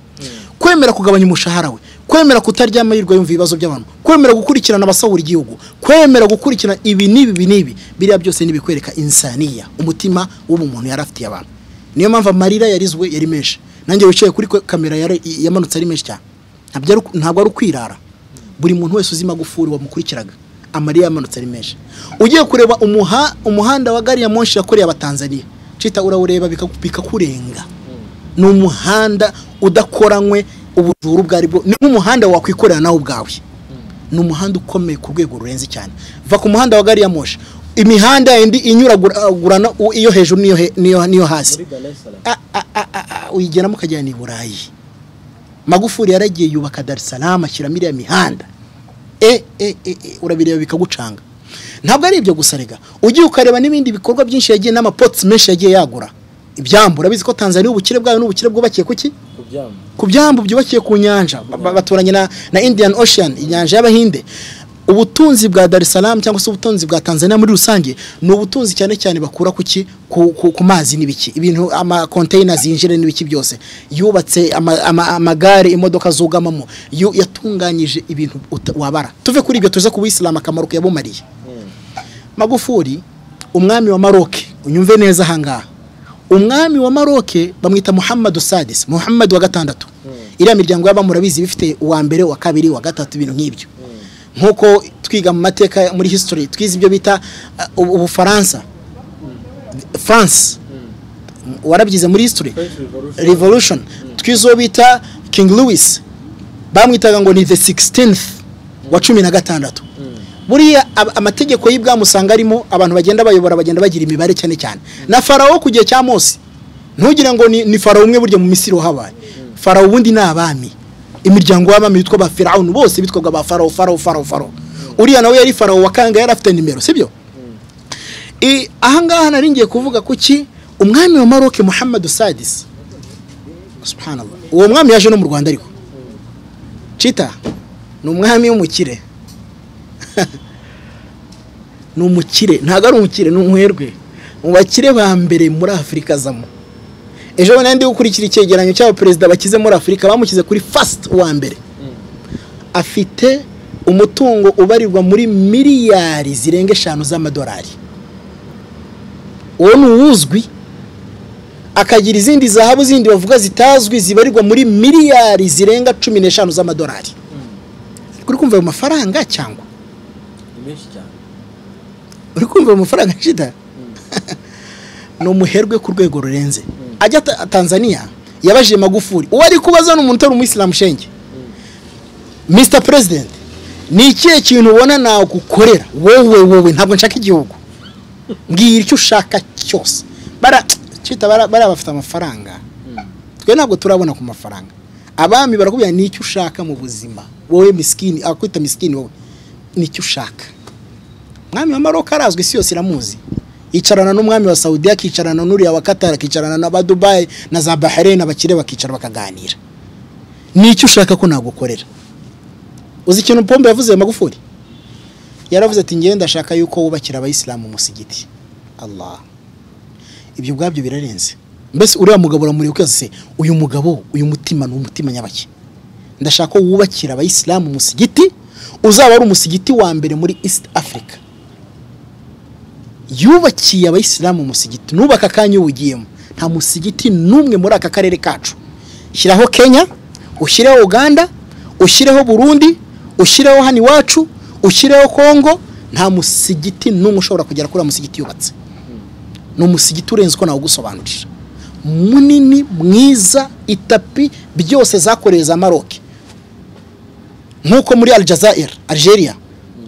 kwemera kugabanya umushahara we kwemera kutaryama yirwa yumva ibibazo by'abantu kwemera gukurikirana abasahura igihugu kwemera gukurikirana ibi n'ibi ibi n'ibi biriya byose ni ibikwereka insaniya umutima w'ubu muntu yari afitiye abantu niyo mpamvu amarira yarizwe yari menshi nanjye wicaye kuri kwe- kamera yari- yamanutse ari menshi cyane ntabwo ari- ntabwo ari ukwirara buri muntu wese uzi magufuri wamukurikiraga amarira yamanutse ari menshi ugiye kureba umuha, umuhanda wa gari ya moshi yakoreye abatanzaniya cita urawureba bikaku- bikakurenga ni umuhanda udakoranywe ubujuru ubwo aribwo ni nk'umuhanda wakwikorera nawe ubwawe ni umuhanda ukomeye ku rwego rurenze cyane va ku muhanda wa gari ya moshi imihanda indi inyuragurana u- iyo hejuru n'iyo he- n'iyo- n'iyo hasi Ah, ah, ah, ah, ah, uyigeramo ukajyana i burayi magufuri yaragiye yubaka dar es salaam ashyiramo iriya mihanda e e e e, urabireba bikagucanga ntabwo ari ibyo gusa rega ugiye ukareba n'ibindi bikorwa byinshi yagiye n'amapotsi menshi yagiye yagura ibyambu urabizi ko tanzania ubukire bwayo n'ubukire bwubakiye ku ki ku byambu byubakiye ku nyanja ba- ba- baturanye na, na indian ocean inyanja y'abahinde ubutunzi bwa dar es salaam cyangwa se ubutunzi bwa tanzania muri rusange ni ubutunzi cyane cyane bakura ku ki ku, ku, ku mazi n'ibiki ibintu ama containers yinjira n'ibiki byose yubatse ama- ama- amagare imodoka zugamamo yu- yatunganyije ibintu uta- wabara tuve kuri ibyo tuze ku buyisilamu akamaro kuyabumariye magufuri umwami wa maroke unyumve neza ahangaha umwami wa maroke bamwita muhammadu sadis muhammadu wa gatandatu iriya miryango y'aba murabizi bifite uwa mbere uwa kabiri uwa gatatu ibintu nk'ibyo nk'uko twiga mu mateka muri history twize ibyo bita uh, ubu- ubufaransa france warabyize muri history revolution twize uwo bita king louis bamwitaga ngo ni the 16th wa cumi na gatandatu buriya ab- amategeko y'ibwami usanga arimo abantu bagenda bayobora bagenda bagira imibare cyane cyane na farawo ku gihe cya mose ntugire ngo ni, ni farawo umwe burya mu misiri wahabaye farawo ubundi ni abami imiryango y'abami bitwa ba firawuni bose bitwaga ba farawo farawo farawo farawo uriya nawe yari farawo wakanga yari afite nimero sibyo I- ahangaha nari ngiye kuvuga ku ki umwami wa maroke muhammadu sadis subhanallah uwo mwami yaje no mu rwanda ariko cita ni umwami w'umukire ni umukire ntabwo ari umukire ni umuherwe mu bakire ba mbere muri afurika azamo ejo bundi ndi gukurikira icyegeranyo cy'aba perezida bakize muri afurika bamukize kuri fasiti uwa mbere afite umutungo ubarirwa muri miliyari zirenga eshanu z'amadolari uwo ni uwuzwi akagira izindi zahabu zindi bavuga zitazwi zibarirwa muri miliyari zirenga cumi n'eshanu z'amadolari uri kumva ayo mafaranga cyangwa menshi cyane uri kumva ayo mafaranga shida ni umuherwe ku rwego rurenze ajya ta- tanzania yabajije magufuri uwo ari kubaza ni umuntu utari umuyisilamu shenge mr president ni ikihe kintu ubona nagukorera wowe wowe ntabwo nshaka igihugu mbwira icyo ushaka cyose bara cyita bara- bariya bafite amafaranga twe ntabwo turabona ku mafaranga abami barakubwira ni icyo ushaka mu buzima wowe misikini akwita misikini wowe ni icyo ushaka umwami wa maroc arazwi isi yose iramuzi yicarana n'umwami wa saudiya akicarana n'uriya wa katara akicarana n'abadubayi na za bahrain abakire bakicara bakaganira ni icyo ushaka ko nagukorera uzi ikintu pombe yavuze magufuri yaravuze ati ngenda ndashaka yuko wubakira abayisilamu umusigiti allah ibyo ubwabyo birarenze mbese uriya mugabo uramureba ukaza se uyu mugabo uyu mutima ni umutima nyabaki ndashaka ko wubakira abayisilamu umusigiti uzaba ari umusigiti wa mbere muri east africa yubakiye abayisilamu umusigiti nubaka akanya uwugiyemo nta musigiti n'umwe muri aka karere kacu shyiraho kenya ushyireho uganda ushyireho burundi ushyireho hano iwacu ushyireho kongo nta musigiti n'umwe ushobora kugera kuri uriya musigiti yubatse ni umusigiti urenze uko nawugusobanurira munini mwiza itapi byose zakorewe za maroke nk'uko muri aljazair algeria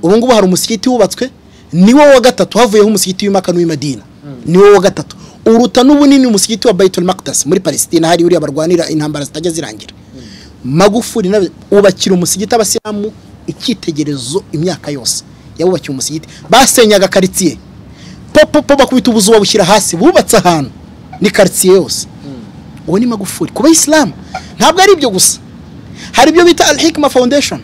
ubu ngubu hari umusigiti wubatswe niwo wa gatatu havuyeho umusigiti w'imaka n'uw'imadina niwo wa gatatu uruta n'ubunini umusigiti wa baitul makdas muri palestina hariya uriya barwanira intambara zitajya zirangira magufuri nawe ubakira umusigiti abasilamu icyitegererezo imyaka yose yawubakiye umusigiti basenyaga karitsiye popopo bakubita ubuzu babushyira hasi bubatse ahantu ni karitsiye yose uwo ni magufuri ku bayisilamu ntabwo ari ibyo gusa hari ibyo bita al hikma foundation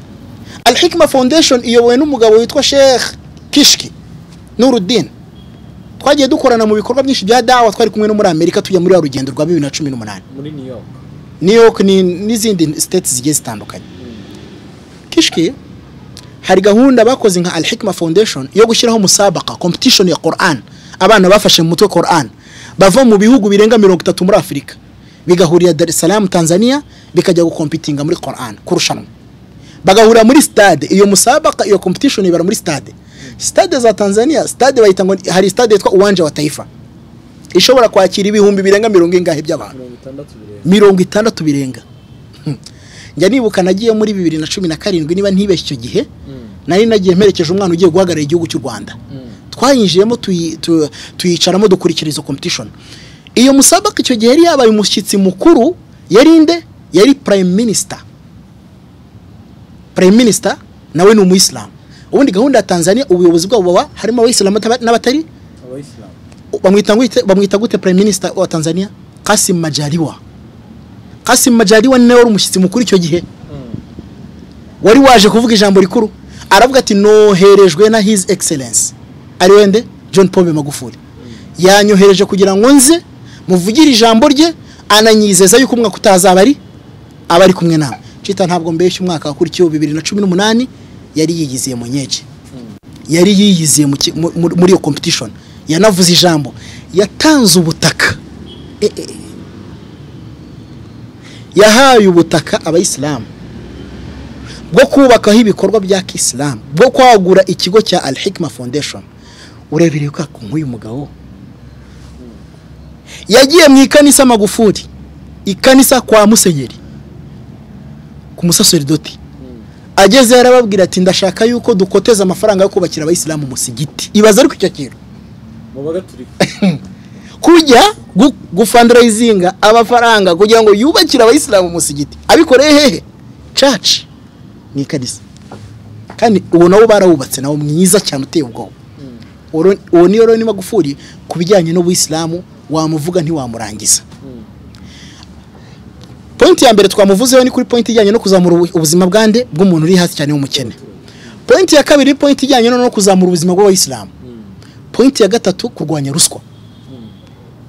al hikma foundation iyobowe n'umugabo witwa sheikh kishki nurudin twagiye dukorana mu bikorwa byinshi bya dawa twari kumwe no muri amerika tujya muri ya rugendo rwa bibiri na cumi n'umunani muri new york new york ni n'izindi state zigiye zitandukanye kishki hari gahunda bakoze nka al hikma foundation yo gushyiraho musabaka competition ya quran abana bafashe mu mutwe quran bava mu bihugu birenga mirongo itatu muri afurika bigahurira dar es salaam tanzania bikajya gukompitinga muri quran kurushanwa bagahurira muri stade iyo musabaka iyo competition ibara muri stade stade za tanzania stade bayita ngo hari stade yitwa uwanja wa taifa ishobora kwakira ibihumbi birenga mirongo ingahe by'abantu mirongo itandatu birenga mirongo itandatu birenga Hmm. njya nibuka nagiye muri bibiri na cumi na karindwi niba ntibeshye icyo gihe nari nagiye mperekeje umwana ugiye guhagararira igihugu cy'u rwanda twayinjiyemo tuyi- tu- tuyicaramo dukurikira izo competition iyo musabaka icyo gihe yari yabaye umushyitsi mukuru yari nde yari prime minister prime minister nawe ni umuyisilamu ubundi gahunda ya tanzania ubuyobozi bwabo baba harimo abayisilamu n'aba- n'abatari abayisilamu bamwita gute bamwita gute prime minister wa Tanzania Kasim Majaliwa Kasim Majaliwa ni nawe wari umushyitsi mukuru icyo gihe wari waje kuvuga ijambo rikuru aravuga ati noherejwe na his excellence ari wende John Pombe Magufuli yanyohereje kugira ngo nze muvugire ijambo rye ananyizeza yuko umwaka utazaba ari aba ari kumwe nawe cita ntabwo mbeshya umwaka wakurikiyeho bibiri na cumi n'umunani yari yiyiziye mu nyege yari yiyiziye mu ki- mu- mu- muri iyo competition yanavuze ijambo yatanze ubutaka E- e- yahaye ubutaka abayisilamu bwo kubakaho ibikorwa bya kisilamu bwo kwagura ikigo cya al hikma foundation urebereye kwa nk'uyu mugabo yagiye mu ikanisa magufuri ikanisa kwa musenyeri ku musaserdoti ageze yarababwira ati ndashaka yuko dukoteza amafaranga yo kubakira abayisilamu umusigiti ibaza ariko icyo kintu mu bagaturika kujya gu- gufandarayizinga amafaranga kugira ngo yubakire abayisilamu umusigiti abikoreye hehe caci mu ikanisa kandi uwo nawo barawubatse nawo mwiza cyane uteye ubwoba Oro- uwo niyo rero magufuri ku bijyanye n'ubuyisilamu wamuvuga ntiwamurangiza pointi ya mbere twamuvuzeho ni kuri pointi ijyanye no kuzamura ubu- ubuzima bwande bw'umuntu uri hasi cyane w'umukene pointi ya kabiri ni pointi ijyanye no kuzamura ubuzima bw'abayisilamu pointi ya gatatu kurwanya ruswa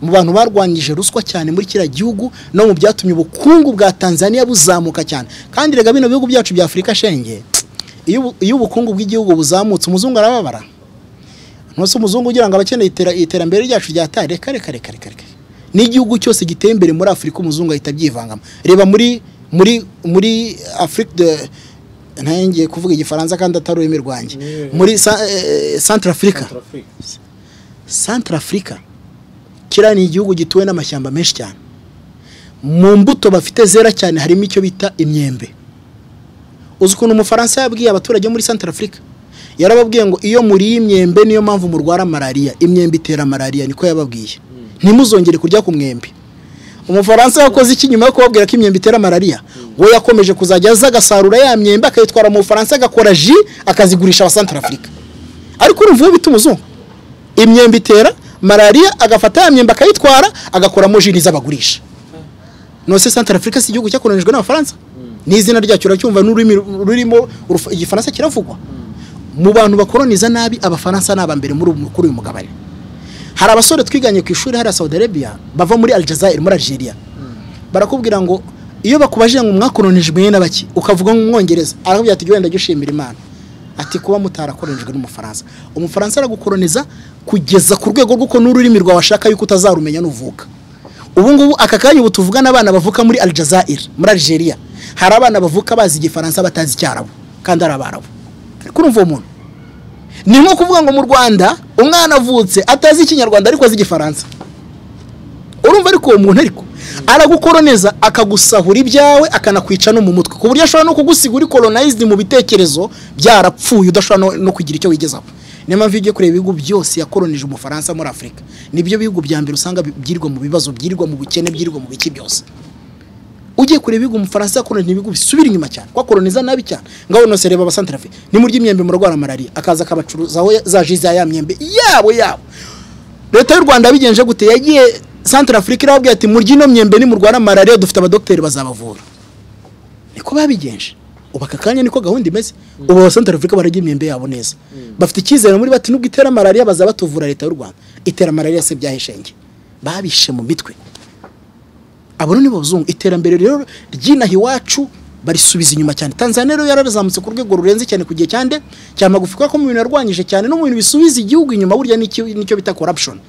mu bantu barwanyije ruswa cyane muri kiriya gihugu no mu byatumye ubukungu bwa tanzania buzamuka cyane kandi rega bino bihugu byacu bya afurika shenge iyo ubu- iyo ubukungu bw'igihugu buzamutse umuzungu arababara ntose umuzungu ugira ngo abakeneye itera- iterambere ryacu ryataye reka reka reka reka reka n'igihugu cyose giteye imbere muri afurika umuzungu ahita abyivangamo reba muri muri muri afurika de- ntayongeye kuvuga igifaransa kandi atari ururimi rwanjye muri santara afurika santara afurika kiriya ni igihugu gituwe n'amashyamba menshi cyane mu mbuto bafite zera cyane harimo icyo bita imyembe uzi ukuntu umufaransa yabwiye abaturage muri santara afurika yarababwiye ngo iyo muriye imyembe niyo mpamvu murwara malariya imyembe itera malariya niko yababwiye ntimuzongere kurya ku mwembe umufaransa yakoze iki nyuma yo kubabwira ko imyembe itera malariya we yakomeje kuzajya aza agasarura ya myembe akayitwara mu bufaransa agakora ji akazigurisha abasantara afurika ariko urumva uwo bita umuzungu imyembe itera malariya agafata ya myembe akayitwara agakoramo ji z'abagurisha nose santara afurika si igihugu cyakolonijwe n'abafaransa n'izina ryacyo uracyumva n'ururimi rurimo urufa- igifaransa kiravugwa mu bantu bakoroniza nabi abafaransa ni abambere muri ubu- kuri uyu mugabane hari abasore twiganye ku ishuri hariya saudi arabia bava muri aljazair muri algeria barakubwira ngo iyo bakubajije ngo mwakoronijwe n'abaki ukavuga ngo umwongereza arakubwira ati wenda jya ushimira imana ati kuba mutarakoronijwe n'umufaransa umufaransa aragukoroniza kugeza ku rwego rw'uko n'ururimi rwawe ashaka yuko utazarumenya nuvuka ubu ngubu aka kanya ubu tuvugana abana bavuka muri aljazair muri algeria hari abana bavuka bazi igifaransa batazi icyarabu kandi ari abarabu ariko urumva uwo muntu ni nko kuvuga ngo mu rwanda umwana avutse atazi ikinyarwanda ariko azi igifaransa urumva ariko uwo muntu ariko aragukoroneza akagusahura ibyawe akanakwica no mu mutwe ku buryo ashobora no kugusiga uri colonized mu bitekerezo byarapfuye udashobora no, no kugira icyo wigezaho niyo mpamvu iyo ugiye kureba ibihugu byose yakoronije umufaransa muri afurika nibyo bihugu bya mbere usanga bi- byirirwa mu bibazo byirirwa mu bukene byirirwa mu biki byose ugiye kureba ibihugu umufaransa yakoronije ibihugu bisubira inyuma cyane kwakoroniza nabi cyane ngaho nose reba abasantarafe nimurya imyembe murarwara malariya akaza akabacuruzaho za ji za ya myembe yabo yabo leta y'u rwanda yabigenje gute yagiye santara afurika irababwira ati murya ino myembe nimurwara malariya dufite abadogiteri bazabavura niko babigenje ubu aka kanya niko gahunda imeze ubu abasantara afurika bararya imyembe yabo neza bafite icyizere muri bati nubwo itera malariya bazabatuvura leta y'u rwanda itera malariya se byahishenge babishe mu mitwe abo ni abazungu iterambere rero ry'inaha iwacu barisubiza inyuma cyane tanzania rero yararizamutse ku rwego rurenze cyane ku gihe cyande cya magufi kuko mu bintu yarwanyije cyane no mu bintu bisubiza igihugu inyuma burya nicyo nicyo bita corruption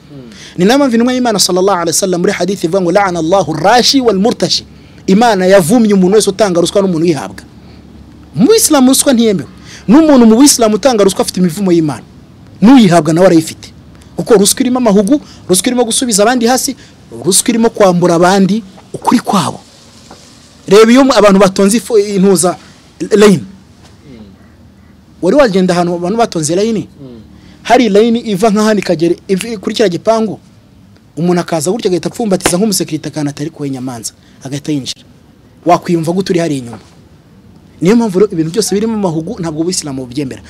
ni nayo mpamvu intumwa y'imana sallallahu alaihi wasallam muri hadithi ivuga ngo la'ana allahu rashi wal murtashi imana yavumye umuntu wese utanga ruswa n'umuntu uyihabwa mu bisilamu ruswa ntiyemewe n'umuntu mu bisilamu utanga ruswa afite imivumo y'imana n'uyihabwa nawe arayifite kuko ruswa irimo amahugu ruswa irimo gusubiza abandi hasi ruswa irimo kwambura abandi ukuri kwabo reba iyo abantu batonze ifu- intuza layini wari wagenda ahantu abantu batonze layini hari layini iva nka hano ikagera iv- kuri kiriya gipangu umuntu akaza gutya agahita apfumbatiza nk'umusekirite akantu atari kuwe nyamanza agahita yinjira wakwiyumva gute uri hariya inyuma niyo mpamvu rero ibintu byose birimo amahugu ntabwo ubuyisilamu bubyemera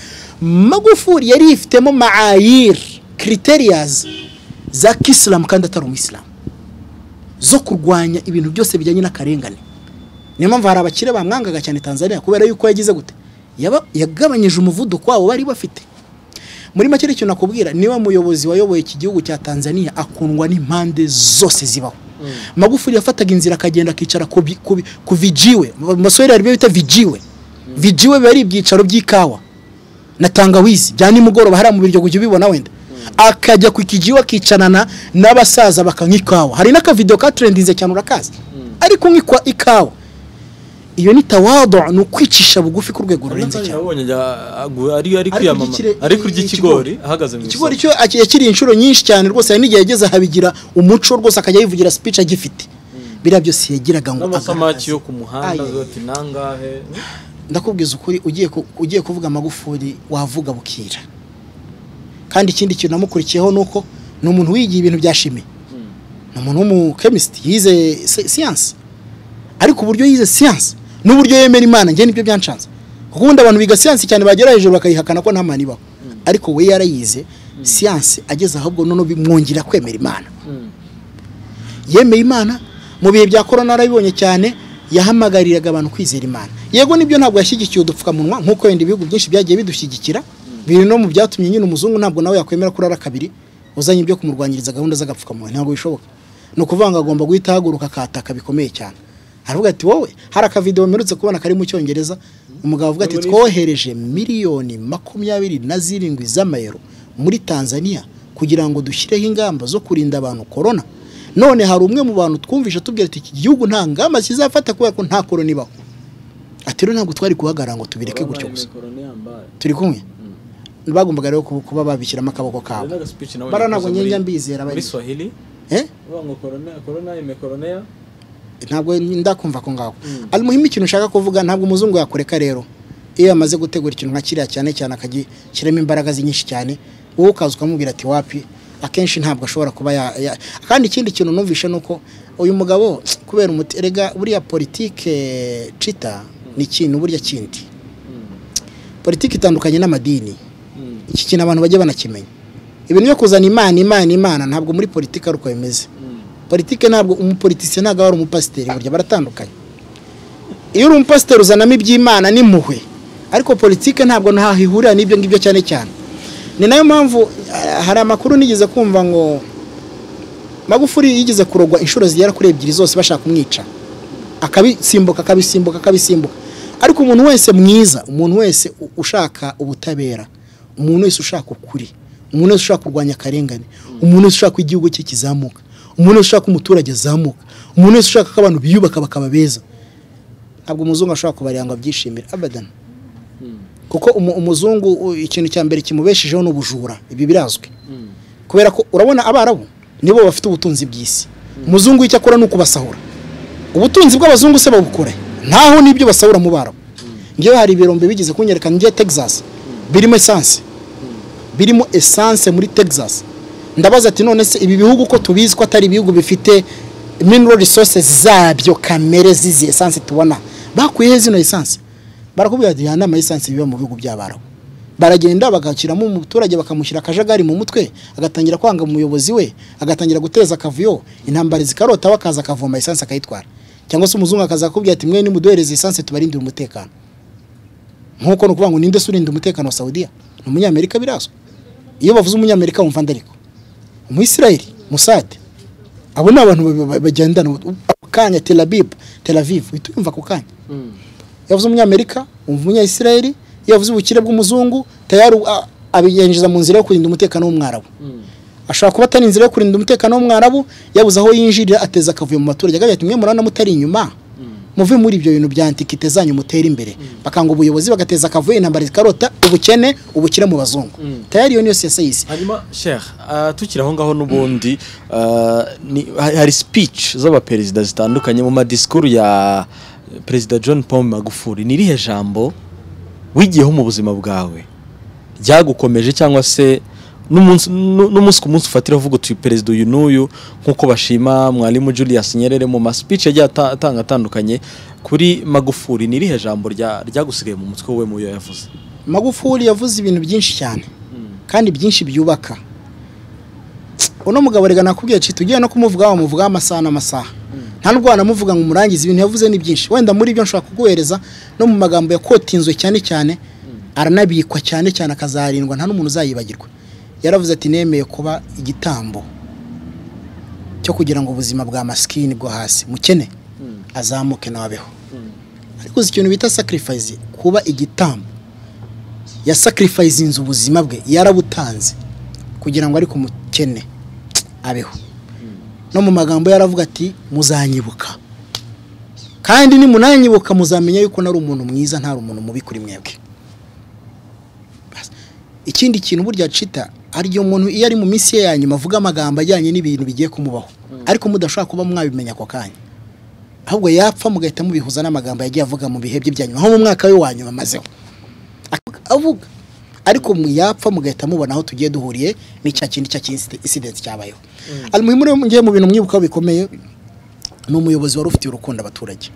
magufuri yari yifitemo maayiri criterias za kisilamu kandi atari umuyisilamu zo kurwanya ibintu byose bijyanye n'akarengane niyo mpamvu hari abakire bamwangaga cyane tanzania kubera yuko yagize gute Yaba- yagabanyije umuvuduko wabo bari bafite muri make rero icyo nakubwira niba muyobozi wayoboye iki gihugu cya tanzania akundwa n'impande zose zibaho magufuri yafataga inzira akagenda akicara ku bi- ku bi- ku vijiwe mu basore hari ibyo bita vijiwe vijiwe biba ari ibyicaro by'ikawa na tangawizi bya nimugoroba hariya mu biryo kujya ubibona wenda akajya ku kijiwa akicarana n'abasaza bakanywa ikawa hari n'akavidewo katrendinze cyane urakazi ari kunywa ikwa- ikawa iyo ni tawado ni ukwicisha bugufi ku rwego rurenze cyane Nabonye ajya- agu- ari ari Ari kwiyamama kurya ikire- ari kurya ikigori ikigori. ahagaze mu ikigori isoko. cyo aki- yakiriye inshuro nyinshi cyane rwose hari n'igihe yageze ahabigira umuco rwose akajya yivugira speech agifite biriya byose yagiraga ngo n'amasamaki agaragaze. yo ku muhanda Aye. zati nangahe ndakubwiza ukuri ugiye ku- ugiye kuvuga amagufuri wavuga bukira kandi ikindi kintu namukurikiyeho ni uko ni umuntu wigiye ibintu bya shimi ni umuntu w'umukemisiti yize si- siyansi ariko uburyo yize siyansi n'uburyo yemera imana njye nibyo byanshanze kuko ubundi abantu biga siyansi cyane bagera hejuru bakayihakana ko nta mana ibaho ariko we yarayize siyansi ageze ahubwo none bimwongera kwemera imana yemeye imana mu bihe bya korona narabibonye cyane yahamagariraga abantu kwizera imana yego nibyo ntabwo yashyigikiye udupfukamunwa nk'uko wenda ibihugu byinshi byagiye bidushyigikira biri no mu byatumye nyine umuzungu ntabwo nawe yakwemera kurara kabiri uzanye ibyo kumurwanyiriza gahunda z'agapfukamunwa ntabwo bishoboka ni ukuvuga ngo agomba guhita ahaguruka akataka bikomeye cyane aravuga ati wowe hari akavidewo mperutse kubona kari mu cyongereza umugabo avuga ati twohereje miliyoni makumyabiri na zirindwi z'amayero muri tanzania kugira ngo dushyireho ingamba zo kurinda abantu korona none hari umwe mu bantu twumvisha tubwira ati iki gihugu nta ngamba kizafata kubera ko nta korona ibaho ati rero ntabwo twari guhagarara ngo tubireke gutyo gusa turi kumwe bagombaga rero kuba- kuba babishyiramo akaboko kabo bara ntabwo nyenga mbizera bari swahili Eh? ntabwo ndakumva ko ngaho ari muhimu ikintu ushaka kuvuga ntabwo umuzungu yakureka rero iyo yamaze gutegura ikintu nka kiriya cyane cyane akagishyiramo imbaraga ze nyinshi cyane wowe ukaza ukamubwira ati wapi akenshi ntabwo ashobora kuba ya, ya. kandi ikindi kintu numvishe ni uko uyu mugabo kubera umuti erega buriya politike cita ni ikintu burya kindi politiki itandukanye n'amadini iki kintu abantu bajya banakimenya ibintu byo kuzana imana imana imana ntabwo muri politiki ari uko bimeze politiki ntabwo umupolitisiye ntabwo aba ari umupasiteri burya baratandukanye iyo uri umupasiteri uzanamo iby'imana n'impuhwe ariko politiki ntabwo ntaho ihurira n'ibyo ngibyo cyane cyane ni nayo mpamvu ah, hari amakuru nigeze kumva ngo magufuri yigeze kurogwa inshuro zigera kuri ebyiri zose bashaka kumwica akabisimbuka akabisimbuka akabisimbuka ariko umuntu wese mwiza umuntu wese u- ushaka ubutabera umuntu wese ushaka ukuri umuntu wese ushaka kurwanya akarengane umuntu wese ushaka ko igihugu cye kizamuka umuntu wese ushaka ko umuturage azamuka umuntu wese ushaka ko abantu biyubaka bakaba beza ntabwo umuzungu ashobora kubarira ngo abyishimire abadan kuko umu- umuzungu u- ikintu cya mbere kimubeshejeho ni ubujura ibi birazwi kubera ko urabona abarabu nibo bafite ubutunzi bw'isi umuzungu icyo akora ni ukubasahura ubutunzi bw'abazungu se babukore ntaho n'ibyo basahura mu barabu ngewe hari ibirombe bigeze kunyereka ngiye texas birimo esanse birimo esanse muri texas ndabaza ati none se ibi bihugu ko tubizi ko atari ibihugu bifite mineral resources zabyo kamere zizi esanse tubona bakuyeho zino esanse barakubwira ati nta esanse biba mu bihugu by'abarabu baragenda bagashyiramo umuturage bakamushyira akajagari mu mutwe agatangira kwanga umuyobozi we agatangira guteza akavuyo intambara zikarotaho akaza akavoma esanse akayitwara cyangwa se umuzungu akaza akakubwira ati mwe nimuduhereze esanse tubarindire umutekano nk'uko ni ukuvuga ngo ninde se urinda umutekano wa Saudiya ni umunyamerika birazwi iyo bavuze umunyamerika wumva ndariko umuyisirayeli musade abo ni abantu ba- ba- bagendana ubu- ako kanya tel aviv tel aviv uhita uyumva ako kanya iyo bavuze umunyamerika wumva umunyayisirayeli iyo bavuze ubukire bw'umuzungu tayari a- abinjiriza mu nzira yo kurinda umutekano w'umwarabu ashobora kuba atari inzira yo kurinda umutekano w'umwarabu yabuze aho yinjirira ateza akavuyo mu baturage akagira ati mwe murabona mutari inyuma muve muri ibyo bintu bya antikite zanyu mutere imbere bakanga ubuyobozi bagateza akavuyo intambara zikarota ubukene ubukire mu bazungu tayari iyo niyo siyasayisi hanyuma sheikh ah, tukiri aho ngaho n'ubundi ah, ni- ha- hari speech z'abaperezida zitandukanye mu madisikuru ya perezida john paul magufuri ni irihe jambo wigiyeho mu buzima bwawe ryagukomeje cyangwa se n'umunsi nu- n'umunsi ku munsi ufatira uvuga uti perezida uyu n'uyu nk'uko bashima mwarimu julius nyerere mu ma speech yagiye ata- atanga atandukanye kuri magufuri ni irihe jambo rya- ryagusigaye mu mutwe we mu yo yavuze magufuli yavuze ibintu byinshi cyane kandi byinshi byubaka uno mugabo rega nakubwiye cita ugiye no kumuvugaho wamuvugaho amasaha n'amasaha nta nubwo wanamuvuga ngo umurangize ibintu yavuze ni byinshi wenda muri byo nshobora kuguhereza no mu magambo yakotinzwe cyane cyane aranabikwa cyane cyane akazarindwa nta n'umuntu uzayibagirwa yaravuze ati nemeye kuba igitambo cyo kugira ngo ubuzima bwa masikini bwo hasi mukene azamuke nabeho ariko uzi ikintu bita sacrifice kuba igitambo yasakirifayizinze ubuzima bwe yarabutanze kugira ngo ariko umukene abeho no mu magambo yaravuga ati muzanyibuka kandi nimunanyibuka muzamenya yuko nari umuntu mwiza ntari umuntu mubi kuri mwebwe Bas. ikindi kintu burya cita aryo muntu iyo ari mu minsi ye ya nyuma avuga amagambo ajyanye n'ibintu bigiye kumubaho ariko mudashobora kuba mwabimenya ako kanya ahubwo yapfa mugahita mubihuza n'amagambo yagiye avuga mu bihe bye bya nyuma nko mu mwaka we wa nyuma amazeho avuga ariko mu yapfa mugahita mubona aho tugiye duhuriye n'icya kindi cya incident cyabayeho alimuhimu rero ngiye mu bintu mwibukaho bikomeye ni umuyobozi wari ufitiye urukundo abaturage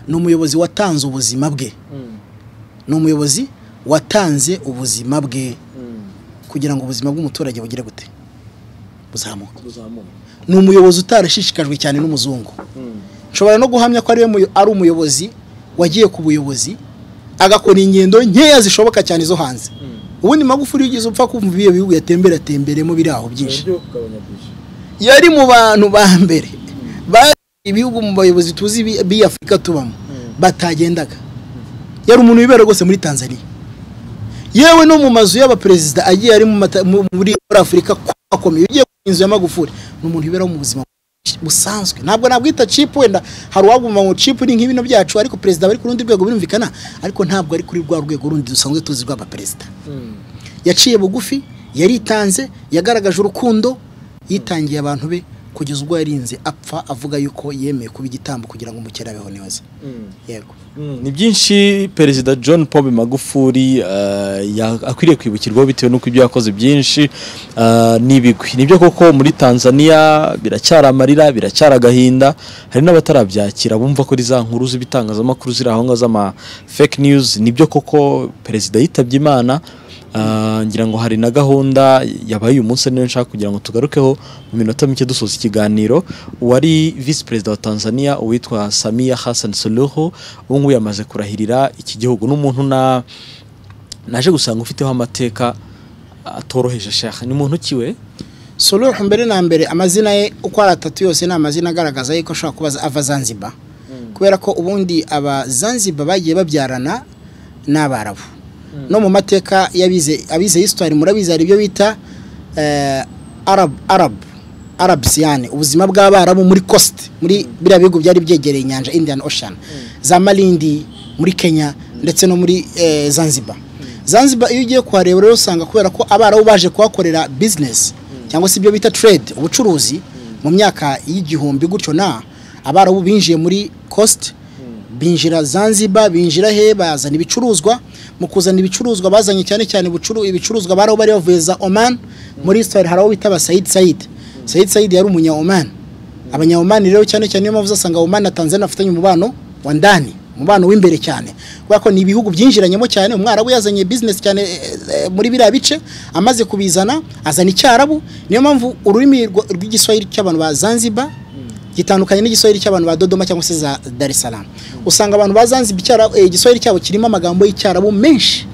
ni umuyobozi watanze ubuzima bwe ni umuyobozi watanze ubuzima bwe kugira ngo ubuzima bw'umuturage bugire gute buzamuke ni umuyobozi utarashishikajwe cyane n'umuzungu nshobora no guhamya ko ariwe muyo- ari umuyobozi wagiye ku buyobozi agakora ingendo nkeya zishoboka cyane zo hanze ubundi magufuri ugeze upfa kumva ibiyo bihugu yatemberatembeyemo biri aho byinshi yari mu bantu ba mbere bari ibihugu mu bayobozi tuzi bi- b'iyi afurika tubamo batagendaga yari umuntu wibera rwose muri tanzania yewe no mu mazu y'abaperezida agiye ari mu mata- mu- muri muri afurika ko akomeye ugiye ku inzu ya magufuri ni umuntu wibera mu buzima busanzwe ntabwo nabwita cipu wenda hari uwaguma ngo cipu ni nk'ibino byacu ariko perezida aba ari ku rundi rwego birumvikana ariko ntabwo ari kuri rwa rwego rundi dusanzwe tuzi rw'abaperezida yaciye bugufi yaritanze yagaragaje urukundo yitangiye abantu be kugeza ubwo yarinze apfa avuga yuko yemeye kuba igitambo kugira ngo umukene abeho neza yego ni byinshi perezida john paul magufuri eh, ya- akwiriye kwibukirwaho bitewe n'uko ibyo yakoze byinshi eh, ni ibigwi nibyo koko muri tanzania biracyari amarira biracyari agahinda hari n'abatarabyakira bumva ko ari za nkuru z'ibitangazamakuru ziri aho ngaho z'ama fake news nibyo koko perezida yitabye imana eh, ngira ngo hari na gahunda yabaye uyu munsi niyo nshaka kugira ngo tugarukeho mu minota mike dusoza ikiganiro uwari visi perezida wa tanzania uwitwa samiya hassan suluhu ubu ngubu yamaze kurahirira iki gihugu n'umuntu na naje gusanga ufiteho amateka atoroheje shaka ni muntu kiwe solo mbere na mbere amazina ye uko ari atatu yose ni amazina agaragaza yuko ashobora kuba ava zanzibar kubera ko ubundi aba zanzibar bagiye babyarana n'abarabu no mu mateka y'abize abize histoire murabizi hari ibyo bita eh, arab arab arabs yani ubuzima bw'abarabu muri coast muri biriya bihugu byari byegereye inyanja indian ocean za malindi muri kenya ndetse no muri eh, zanzibar zanzibar iyo ugiye kuhareba rero usanga kubera ko abarabu baje kuhakorera business cyangwa se ibyo bita trade ubucuruzi mu myaka y'igihumbi gutyo na abarabu binjiye muri coast binjira zanzibar binjira he bazana ibicuruzwa mu kuzana ibicuruzwa bazanye cyane cyane ubucuru- ibicuruzwa bari aho bari bavuye za oman muri histoire hari aho bita ba sayid sayid sayid sayid yari umunya oman abanya oman rero cyane cyane niyo mpamvu usanga oman na tanzania bafitanye umubano wa ndani umubano w'imbere cyane kubera ko ni ibihugu byinjiranyemo cyane umwarabu yazanye business cyane eh, eh, muri biriya bice amaze kubizana azana icyarabu niyo mpamvu ururimi rwa- rw'igiswahili cy'abantu ba zanzibar gitandukanye n'igiswahili cy'abantu ba Dodoma cyangwa se za Dar es Salaam usanga abantu ba Zanzibar icyara eh, igiswahili cyabo kirimo amagambo y'icyarabu menshi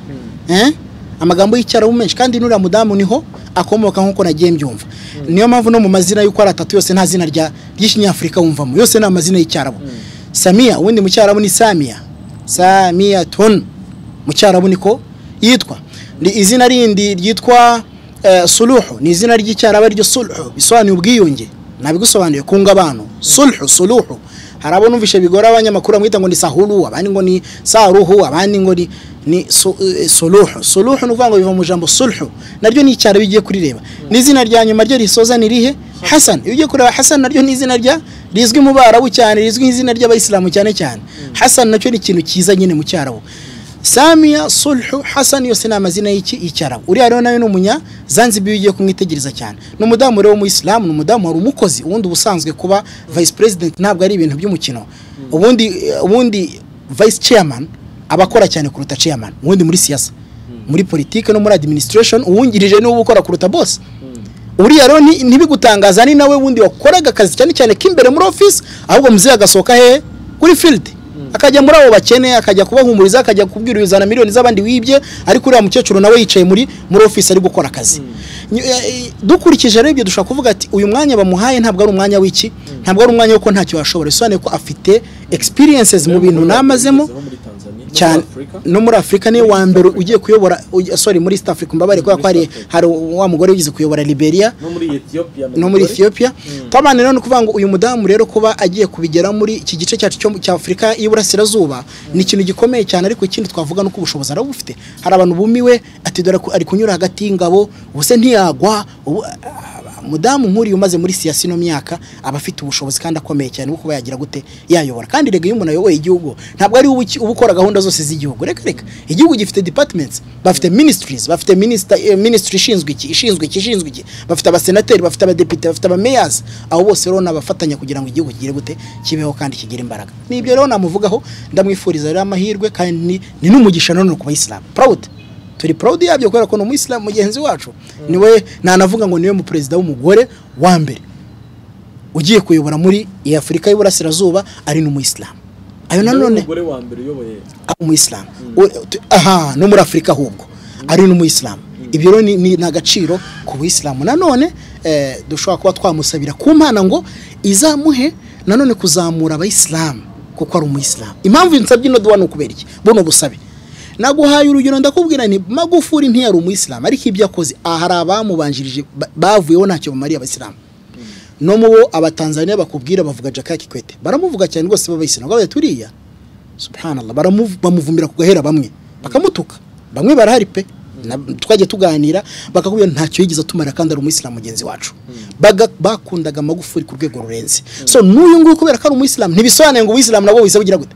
eh amagambo y'icyarabu menshi kandi nuriya mudamu niho akomoka nk'uko nagiye mbyumva niyo mpamvu no mu mazina y'uko ari atatu yose nta zina rya ry'ikinyafurika wumvamo yose ni amazina y'icyarabu Samia ubundi mu cyarabu ni Samia Samia Tun mu cyarabu niko yitwa ni izina rindi ryitwa eh, suluhu ni izina ry'icyarabu ariryo suluhu bisobanuye ubwiyunge nabigusobanuye kunga abantu sulhu suluhu hari abo numvishe bigora abanyamakuru bamwita ngo ni sahuru abandi ngo ni saruhu abandi ngo ni ni su- eh, suluhu suluhu ni ukuvuga ngo biva mu ijambo sulhu naryo ni icyarabu iyo ugiye kurireba n'izina rya nyuma ryo risoza ni rihe hasan iyo ugiye kureba hasan naryo ni izina rya rizwi mu barabu cyane rizwi nk'izina ry'abayisilamu cyane cyane hasan nacyo ni ikintu cyiza nyine mu cyarabu Samia Sulhu Hassan yose ni amazina y'iki icyarabu uriya rero nawe ni umunya Zanzibar iyo ugiye kumwitegereza cyane ni umudamu rero w'umuyisilamu ni umudamu wari umukozi ubundi ubusanzwe kuba vice president ntabwo ari ibintu by'umukino ubundi ubundi vice chairman aba akora cyane kuruta chairman ubundi muri siyasa muri politike no muri administration uwungirije niwe uba ukora kuruta boss uriya rero ni- ntibigutangaza ni nawe wundi wakoraga akazi cyane cyane k'imbere muri office ahubwo muzeye agasohoka hehe kuri field akajya muri abo bakene akajya kubahumuriza akajya kubwira uzana miliyoni z'abandi wibye ariko uriya mukecuru nawe yicaye muri muri office ari gukora akazi Ny- eh, eh, dukurikije rero ibyo dushobora kuvuga ati uyu mwanya bamuhaye ntabwo ari umwanya w'iki ntabwo ari umwanya w'uko ntacyo yashobora bisobanuye ko afite experiences mu bintu namazemo cyane no muri afurika niwe wa mbere ugiye kuyobora ugi- sorry muri east africa mbabare kubera ko hari hari wa mugore wigeze kuyobora liberia no muri ethiopia twabana rero ni ukuvuga ngo uyu mudamu rero kuba agiye kubigera muri iki gice cyacu cyo- cya afurika y'iburasirazuba ni ikintu gikomeye cyane ariko ikindi twavuga ni uko ubushobozi araba bufite hari abantu bumiwe ati dore ku- ari kunyura hagati y'ingabo ubuse ntiyagwa ubu- mudamu nk'uriya umaze muri siyasi ino myaka aba afite ubushobozi kandi akomeye cyane bwo kuba yagira gute yayobora kandi rega iyo umuntu ayoboye igihugu ntabwo ari uba uki- uba ukora gahunda zose z'igihugu reka reka igihugu gifite departments bafite ministries bafite minister eh, ministry ishinzwe iki ishinzwe iki ishinzwe iki bafite abasenateri bafite abadepite bafite abameyors abo bose rero ni abafatanya kugira ngo igihugu kigire gute kibeho kandi kigire imbaraga nibyo rero namuvugaho ndamwifuriza rero amahirwe kandi ni- ni n'umugisha nanone ku bayisilamu proud turi proud yabyo kubera ko ni umuyisilamu mugenzi wacu niwe ntanavuga ngo niwe mu perezida w'umugore wa mbere ugiye kuyobora muri iyi afurika y'uburasirazuba ari n'umuyisilamu ayo nanone umugore wa mbere uyoboye ari umuyisilamu U- tu- aha no muri afurika ahubwo ari n'umuyisilamu ibyo rero ni- ni ni agaciro ku buyisilamu nanone eh, dushobora kuba twamusabira ku mana ngo izamuhe nanone kuzamura abayisilamu kuko ari umuyisilamu impamvu nsabye ino duwa ni ukubera iki buno busabe naguhaye urugero ndakubwira nti magufuri ntiyari umuyisilamu ariko ibyo akoze aha hari abamubanjirije ba- bavuyeho ntacyo bamariye abasilamu no mu bo abatanzaniya bakubwira bavuga Jakaya Kikwete baramuvuga cyane rwose b'abayisilamu bagaye turiya subhanallah baramu- bamuvumira ku gahera bamwe bakamutuka bamwe barahari pe Na- twagiye tuganira bakakubwira ntacyo yigeze atumara kandi ari umuyisilamu mugenzi wacu Baga- bakundaga amagufuri ku rwego rurenze so n'uyu nguyu kubera ko ari umuyisilamu ntibisobanuye ngo umuyisilamu nabwo wese bugira gute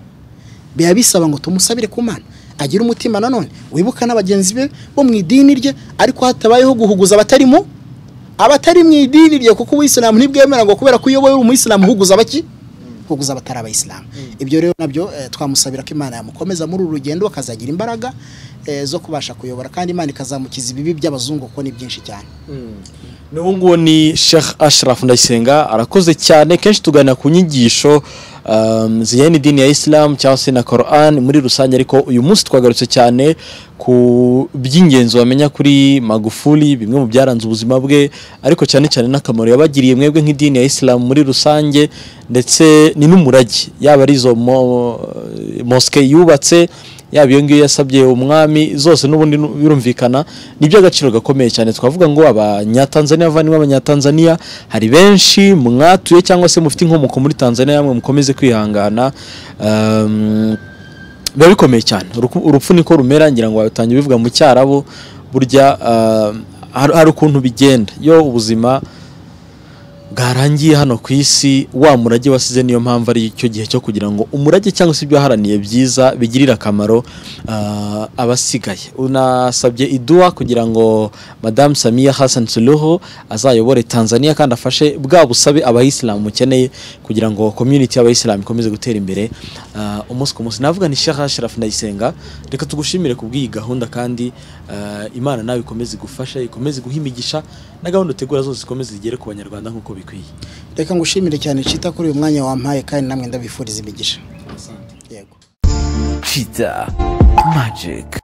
biba bisaba ngo tumusabire ku mana agire umutima nanone wibuka na bagenzi be bo mu idini rye ariko hatabayeho guhuguza abatari mu abatari mu idini rye kuko ubuyisilamu ntibwemera ngo kubera ko iyo wowe uri umuyisilamu uhuguza abaki uhuguza abatari abayisilamu ibyo rero nabyo eh, twamusabira ko imana yamukomeza muri uru rugendo akazagira imbaraga eh, zo kubasha kuyobora kandi imana ikazamukiza ibibi by'abazungu kuko ni byinshi cyane n'ubu ngubu ni Sheikh Ashraf Ndayisenga arakoze cyane kenshi tuganira ku nyigisho um, zijyanye n'idini ya Islam cyangwa se na Quran muri rusange ariko uyu munsi twagarutse cyane ku by'ingenzi wamenya kuri Magufuli bimwe mu byaranze ubuzima bwe ariko cyane cyane n'akamaro yabagiriye mwebwe nk'idini ya Islam muri rusange ndetse ni n'umurage yaba ari izo mo, moske yubatse yaba iyo ngiyo yasabye umwami zose n'ubundi nu- birumvikana ni iby'agaciro gakomeye cyane twavuga ngo abanyatanzaniya bavandimwe abanyatanzaniya hari benshi mwatuye cyangwa se mufite inkomoko muri tanzaniya yamwe mukomeze kwihangana um, biba bikomeye cyane Uruku- urupfu niko rumera ngira ngo batangiye bivuga mu cyarabo burya uh, hari hari ukuntu bigenda iyo ubuzima bwarangiye hano ku isi wa murage wasize niyo mpamvu ari icyo gihe cyo kugira ngo umurage cyangwa se ibyo waharaniye byiza bigirire akamaro ah, abasigaye unasabye iduwa kugira ngo madamu samiya hassan suluhu azayobore tanzania kandi afashe bwa busabe abayisilamu mukeneye kugira ngo community y'abayisilamu ikomeze gutera imbere ah, umunsi ku munsi navuga ni sheikh ashraf ndayisenga reka tugushimire ku bw'iyi gahunda kandi ah, imana nawe ikomeze igufashe ikomeze guha imigisha na gahunda utegura zose zikomeze zigere ku banyarwanda nk'uko bikwiye reka ngushimire cyane cita kuri uyu mwanya wampaye kandi namwe ndabifuriza imigisha yego Cheetah Magic.